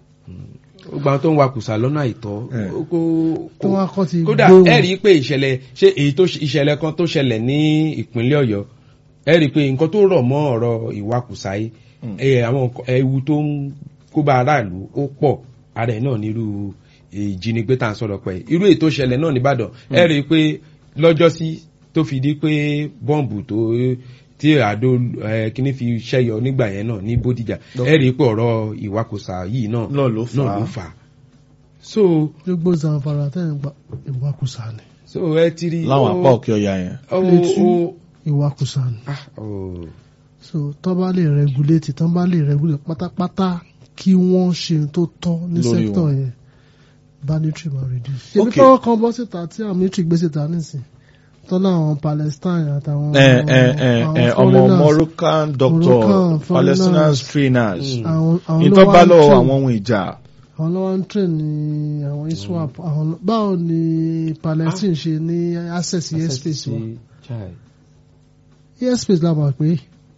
gbogbo àwọn tó ń wakùsà lọ́nà àìtọ́ Eh. ó kó- tó wá kọ́ ti kódà gbé wọn. ẹ rí i pé ìṣẹ̀lẹ̀ ṣé èyí tó ìṣẹ̀lẹ̀ kan tó ṣẹlẹ̀ ní ìpínlẹ̀ Ọ̀yọ́ ẹ rí i pé nǹkan tó rọ̀ mọ́ ọ̀rọ̀ ìwakùsà yìí Mm. ẹ, àwọn nǹkan- ewu tó ń kó bá aráàlú ó pọ̀ ara ẹ̀ náà nírú ìjínigbé tá à ń sọ̀rọ̀ pẹ̀ irú èyí tó ṣẹlẹ̀ náà nìbàdàn ẹ rí i pé lọ́jọ́sí tó fi di pé bọ́ǹbù tó tí àdó ẹ, kíní fi ṣẹ́yọ nígbà yẹn náà ní Bódìjà ẹ rí i pé ọ̀rọ̀ ìwakùsà yìí náà náà ló fà náà ló á. fà á so gbogbo Zamfara tẹ́ ń gba ìwakùsà ni so ẹ ti rí láwọn ó- apá òkè ọ̀yà yẹn. ó Létí. ó ìwakùsà ni ah ó so tó bá lè regulate tó bá lè regulate pátápátá kí wọ́n ṣe ohun tó tọ́ ní Lórí sector wọn. yẹn banditry ma reduce. ṣèbí Okay. fọwọ́ kan bọ́ síta tí àwọn military gbé síta nísìn tọ́lá àwọn Palestine àtàwọn Eh, eh, eh, àwọn eh, ọmọ foreigners, Moroccan doctor Moroccan, Palestinian foreigners. trainers Mm. àwọn àwọn ló ìtọ́ wá bá ń lọ́wọ́ train- àwọn ohun ìjà àwọn ló wá ń train ní àwọn iswap àwọn ló- báwo ni Palestine ṣe ní access sí airspace wọn Chai. airspace la mọ̀ pé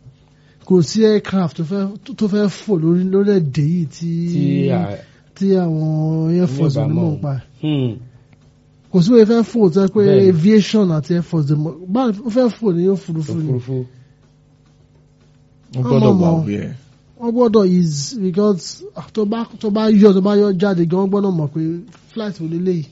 kò sí aircraft tó fẹ́ tó fẹ́ fò lórí lórílẹ̀‐èdè yìí tí tí a tí àwọn air force Ní ní mọ̀ ìbámu. pa hmm, kò sí pé fẹ́ fò tó yẹ pé Bẹ́ẹ̀ni. aviation àti air force dè mọ̀ báwo ó fẹ́ fò ní òfurufú ni òfurufú wọ́n gbọ́dọ̀ Ọmọ wà mọ̀. wí ẹ̀. wọ́n gbọ́dọ̀ is because ah, tó bá tó bá yọ tó bá yọ jáde gan wọ́n gbọ́dọ̀ mọ̀ pé flight wò lélẹ́yìí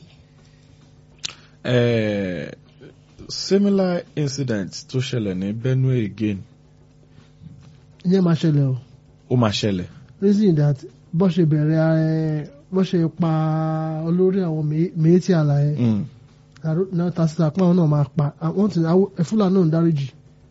Eh, similar incident tó ṣẹlẹ̀ ní Benue again ìyẹn máa ṣẹlẹ̀ o ó máa ṣẹlẹ̀. reason that bó ṣe bẹ̀rẹ̀ ẹ bó ṣe pa olórí àwọn méjì àlàyé Mm. náà tasita pé àwọn náà máa pa àwọn tí àwọn fúlàní náà ń dáríjì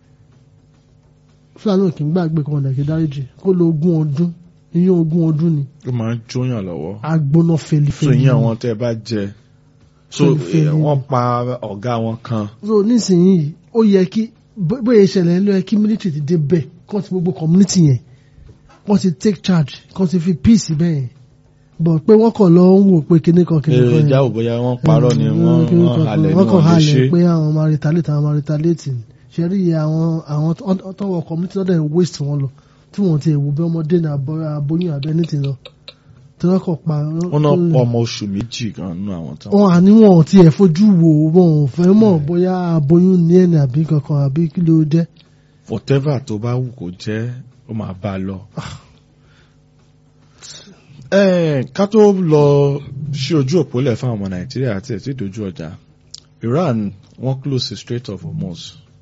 fúlàní náà kì í gbàgbé kan ọ̀dà kì í dáríjì kó lo ogún ọdún iyún ogún ọdún ni ó máa ń jóyàn lọ́wọ́. agbóná so felifeli ìyẹn àwọn tẹ́ ẹ bá jẹ so Fẹ́lifẹ́li. eh, wọ́n pa ọ̀gá wọn kan so nísìnyí ó yẹ kí bó- bóyá ìṣẹ̀lẹ̀ ló yẹ kí military ti dé bẹ́ẹ̀ kọ́ ti gbogbo community yẹn wọ́n ti take charge kọ́ ti fi peace bẹ́ẹ̀ yẹn bọ̀ pé wọ́n kàn lọ ń wò pé kíní kan kíní kan èrè yẹn. ìjà ò bóyá wọ́n parọ́ ni Mm, wọ́n kíní wọ́n kan halẹ̀ ni wọ́n kàn wọ́n lè halẹ̀ ṣe. pé àwọn máa retaliate àwọn máa retaliate ni ṣe rí iye àwọn àwọn tó- tọwọ́ community lọ́dẹ̀ ń waste wọn lọ tí wọ́n ti wò bí ọmọdé ní abọ́- aboyún abẹ́ ní ti lọ tí wọ́n kàn pa wọ́n náà pọ̀ ọmọ oṣù méjì kan nínú àwọn tán. wọn àníwọ̀n tí ẹ̀ fojú wò wọn ò fẹ́ mọ̀ bóyá aboyún ní ẹ̀nì àbí kankan àbí kí ló jẹ́ whatever tó bá wù kó jẹ́ ó máa bá a lọ. Eh, ká tó lọ sí ojú òpó lẹ̀ fún àwọn ọmọ nàìjíríà àti ẹ̀tí ìdójú ọjà Iran wọ́n close the Strait of Hormuz.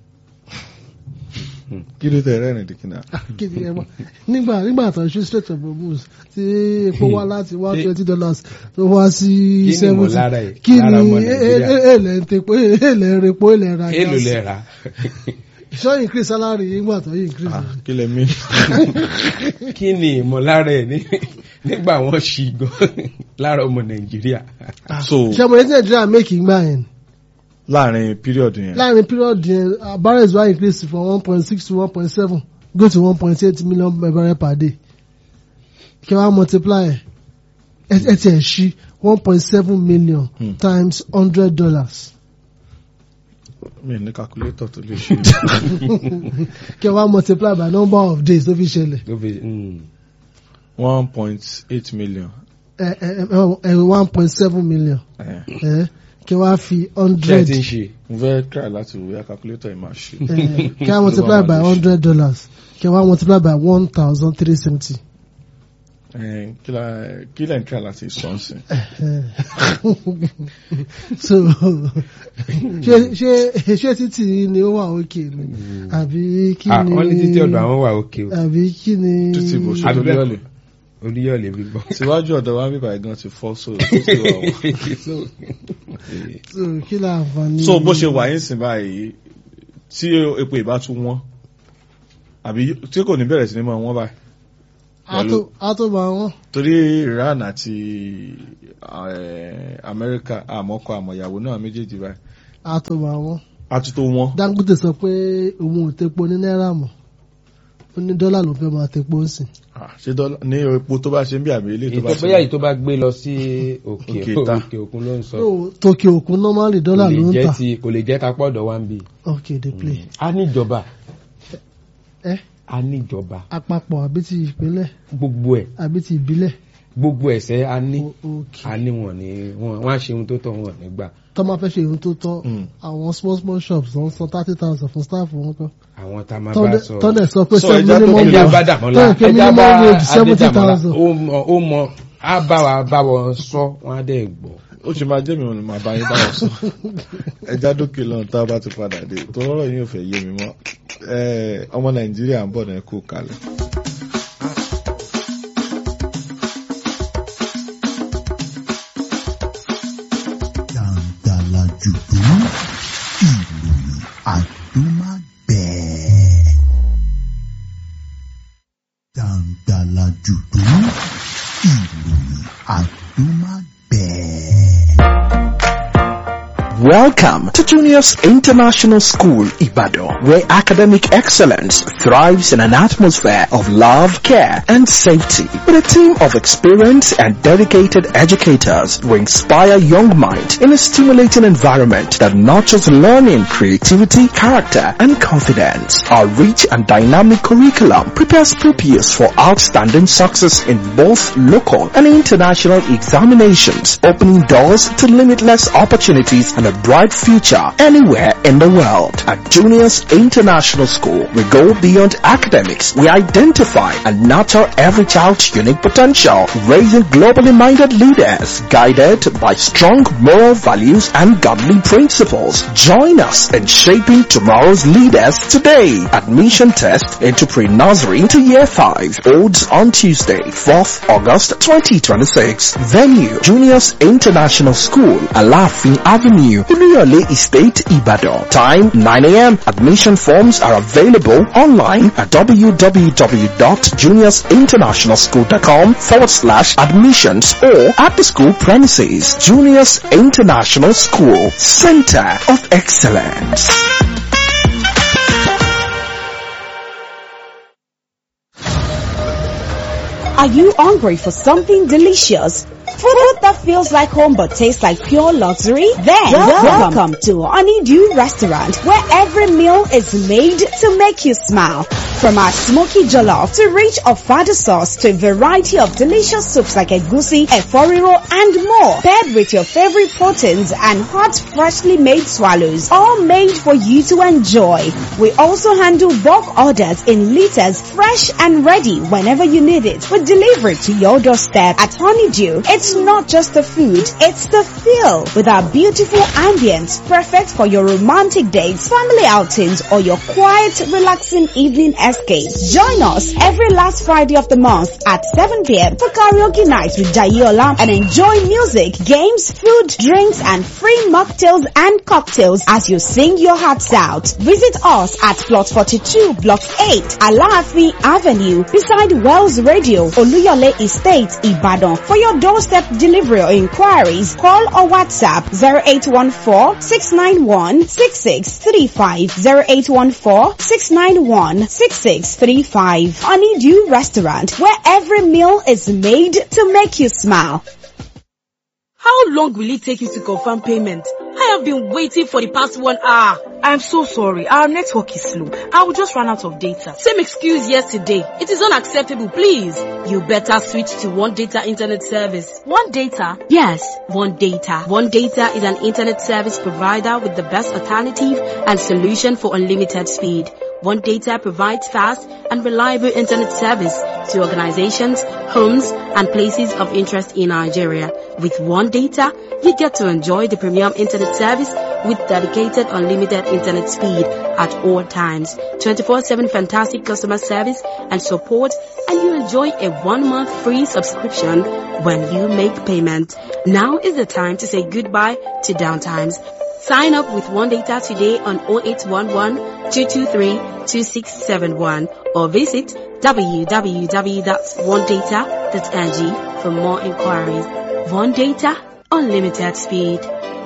kí ló tẹ̀ rẹ́rìn dìkínà. kéde ẹ mọ nígbà nígbà tó ń ṣe straight of Hormuz tí epo wá láti one Ṣé- twenty dollars tó wá sí kí ni seventy ìmọ̀lára ẹ̀ kí lára ni ọmọ Nàìjíríà èlẹ̀ ń tepo èlẹ̀ ń repo èlẹ̀ ń ra èlò gas lẹ rà ṣọ́ increase salary nígbà tó yí increase Ah, kí lẹ mí. kí ni ìmọ̀lára ẹ̀ ní- nígbà wọ́n ṣì gan lára ọmọ Nàìjíríà so ṣé mo ní tí Nàìjíríà make ìgbà yẹn láàrin period yẹn láàrin period yẹn uh, barrels wá increase from one point six to one point seven go to one point eight million barrel per day kí wọ́n á multiply ẹ̀ ẹ̀ ẹ̀ tiẹ̀ ṣí one point seven million Hmm. times hundred dollars. mi ní calculator tó lè ṣe. kí wọ́n á multiply by number of days tó fi ṣẹlẹ̀ Tó fi- hmm. one point eight million. ẹ ẹ ẹ one point seven million Eh, ẹ kí wọ́n á fi ṣé ẹ hundred ti ń ṣe mo fẹ́ try láti wo ya calculator yìí máa ṣe. ẹ kí wọ́n á multiply by hundred dollars kí wọ́n á multiply by one thousand three seventy Eh, kí la- kí lẹ́yìn tí a láti sọ ń sìn. so ṣé ṣé ṣé títì ni ó wà òkè ni àbí kí Ah, ni wọ́n ní títí ọ̀dọ̀ àwọn wà òkè o àbí kí ni títí bó ṣe Àbí tó bẹ́ẹ̀ lẹ́kọ̀ọ́. oríyọ̀lẹ̀ bíbọ̀. síwájú ọ̀dọ̀ wa bíbá gan ti fọ́ so títí wà wà. So, so kí la àǹfààní. so bó ṣe wà yín sìn báyìí tí epo ìbá tún wọ́n àbí tí kò ní bẹ̀rẹ̀ sí ní mọ̀ wọ́n báyìí a tó a tó bá wọn. torí Iran àti eh, Amẹ́ríkà àmọ́kọ àmọ̀yàwó náà méjèèjì báyìí a tó bá wọn. àtúntò wọn Dangote sọ pé òun ò tepo ní náírà mọ́ ó ní dọ́là ló fẹ́ máa tepo ń sìn. Ah, ṣé dọ́là ní epo tó bá ṣe ń bí àbí ilé tó bá ìtọ́ ṣe bóyá èyí tó bá gbé lọ sí òkè Òkè ta. òkè òkun ló ń sọ. so tòkè òkun normally dọ́là Kò lè ló ń jẹ́ tà. ti- kò lè jẹ́ ká pọ̀dọ̀ wá ń bì. ok dey play. a níjọba ẹ a níjọba àpapọ̀ àbí ti ìpínlẹ̀ gbogbo ẹ̀ àbí ti ìbílẹ̀. gbogbo ẹ̀sẹ̀ a ní O- ok a ní wọn ní wọn wọn á ṣe ohun tó tọ́ wọn nígbà tó máa fẹ́ ṣe ohun tó tọ́ Mm. àwọn small small shops wọ́n san thirty thousand fún staff wọn kọ́. àwọn tá a máa bá tọ́ndẹ̀ sọ. tọ́ndẹ̀ sọ pé So, seven ẹja tó minimum kọjá ẹja wage bá dàmọ́lá tọ́ndẹ̀ pé ẹja bá minimum wage seventy adédàmọ́lá thousand. ó mọ ó mọ á bá wa bá wọn sọ wọn á dẹ̀ gbọ́. ó ṣe máa jẹ́ mi ò ní máa bá yín báwọn sọ ẹja dókè lọ́nà tá a bá ti padà dé tó rọrọ̀ yín ò fẹ́ yé mi mọ́ Eh, ọmọ Nàìjíríà ń bọ̀ náà kú kalẹ̀. Dàǹdàlà jùdú ìròyìn àdúmágbẹ̀ẹ́. Dàǹdàlà jùdú ìròyìn àdúmágbẹ̀ẹ́. Welcome to Juniors International School, Ibadan, where academic excellence thrives in an atmosphere of love, care, and safety. With a team of experienced and dedicated educators who inspire young minds in a stimulating environment that nurtures learning, creativity, character, and confidence. Our rich and dynamic curriculum prepares pupils for outstanding success in both local and international examinations, opening doors to limitless opportunities and a bright future anywhere in the world. At Juniors International School, we go beyond academics. We identify and nurture every child's unique potential, raising globally minded leaders guided by strong moral values and godly principles. Join us in shaping tomorrow's leaders today. Admission test into pre-nursery to year 5 holds on Tuesday, 4th August 2026. Venue, Juniors International School, Alafin Avenue, Uluyole Estate, Ibadan. Time 9 a.m. Admission forms are available online at www.juniorsinternationalschool.com forward slash admissions or at the school premises. Juniors International School, Center of Excellence. Are you hungry for something delicious? Food that feels like home but tastes like pure luxury? Then welcome to Honeydew Restaurant where every meal is made to make you smile. From our smoky jollof to rich ofada sauce to a variety of delicious soups like egusi, eforiro and more. Paired with your favorite proteins and hot freshly made swallows. All made for you to enjoy. We also handle bulk orders in liters fresh and ready whenever you need it. We deliver it to your doorstep at Honeydew. It's not just the food, it's the feel with our beautiful ambience perfect for your romantic dates, family outings or your quiet relaxing evening escape. Join us every last Friday of the month at 7 p.m. for karaoke night with Jayola and enjoy music, games, food, drinks and free mocktails and cocktails as you sing your hearts out. Visit us at plot 42 block 8 Alaafi Avenue beside Wells Radio Oluyole Estate Ibadan. For your doorstep delivery or inquiries, call or WhatsApp 0814-691-6635 0814-691-6635 Honeydew Restaurant where every meal is made to make you smile. How long will it take you to confirm payment? I have been waiting for the past one hour. I'm so sorry. Our network is slow. I will just run out of data. Same excuse yesterday. It is unacceptable, please. You better switch to One Data Internet Service. One Data? Yes, One Data. One Data is an internet service provider with the best alternative and solution for unlimited speed. One Data provides fast and reliable internet service to organizations, homes, and places of interest in Nigeria. With One Data, you get to enjoy the premium internet service with dedicated unlimited internet speed at all times, 24-7 fantastic customer service and support, and you enjoy a one-month free subscription when you make payment. Now is the time to say goodbye to downtimes. Sign up with One Data today on 0811 223 2671 or visit www.onedata.ng for more inquiries. One Data, unlimited speed.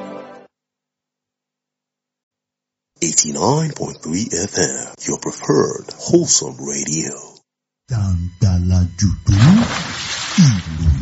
89.3 FM, your preferred wholesome radio. Dáńdálájú tó ìròyìn.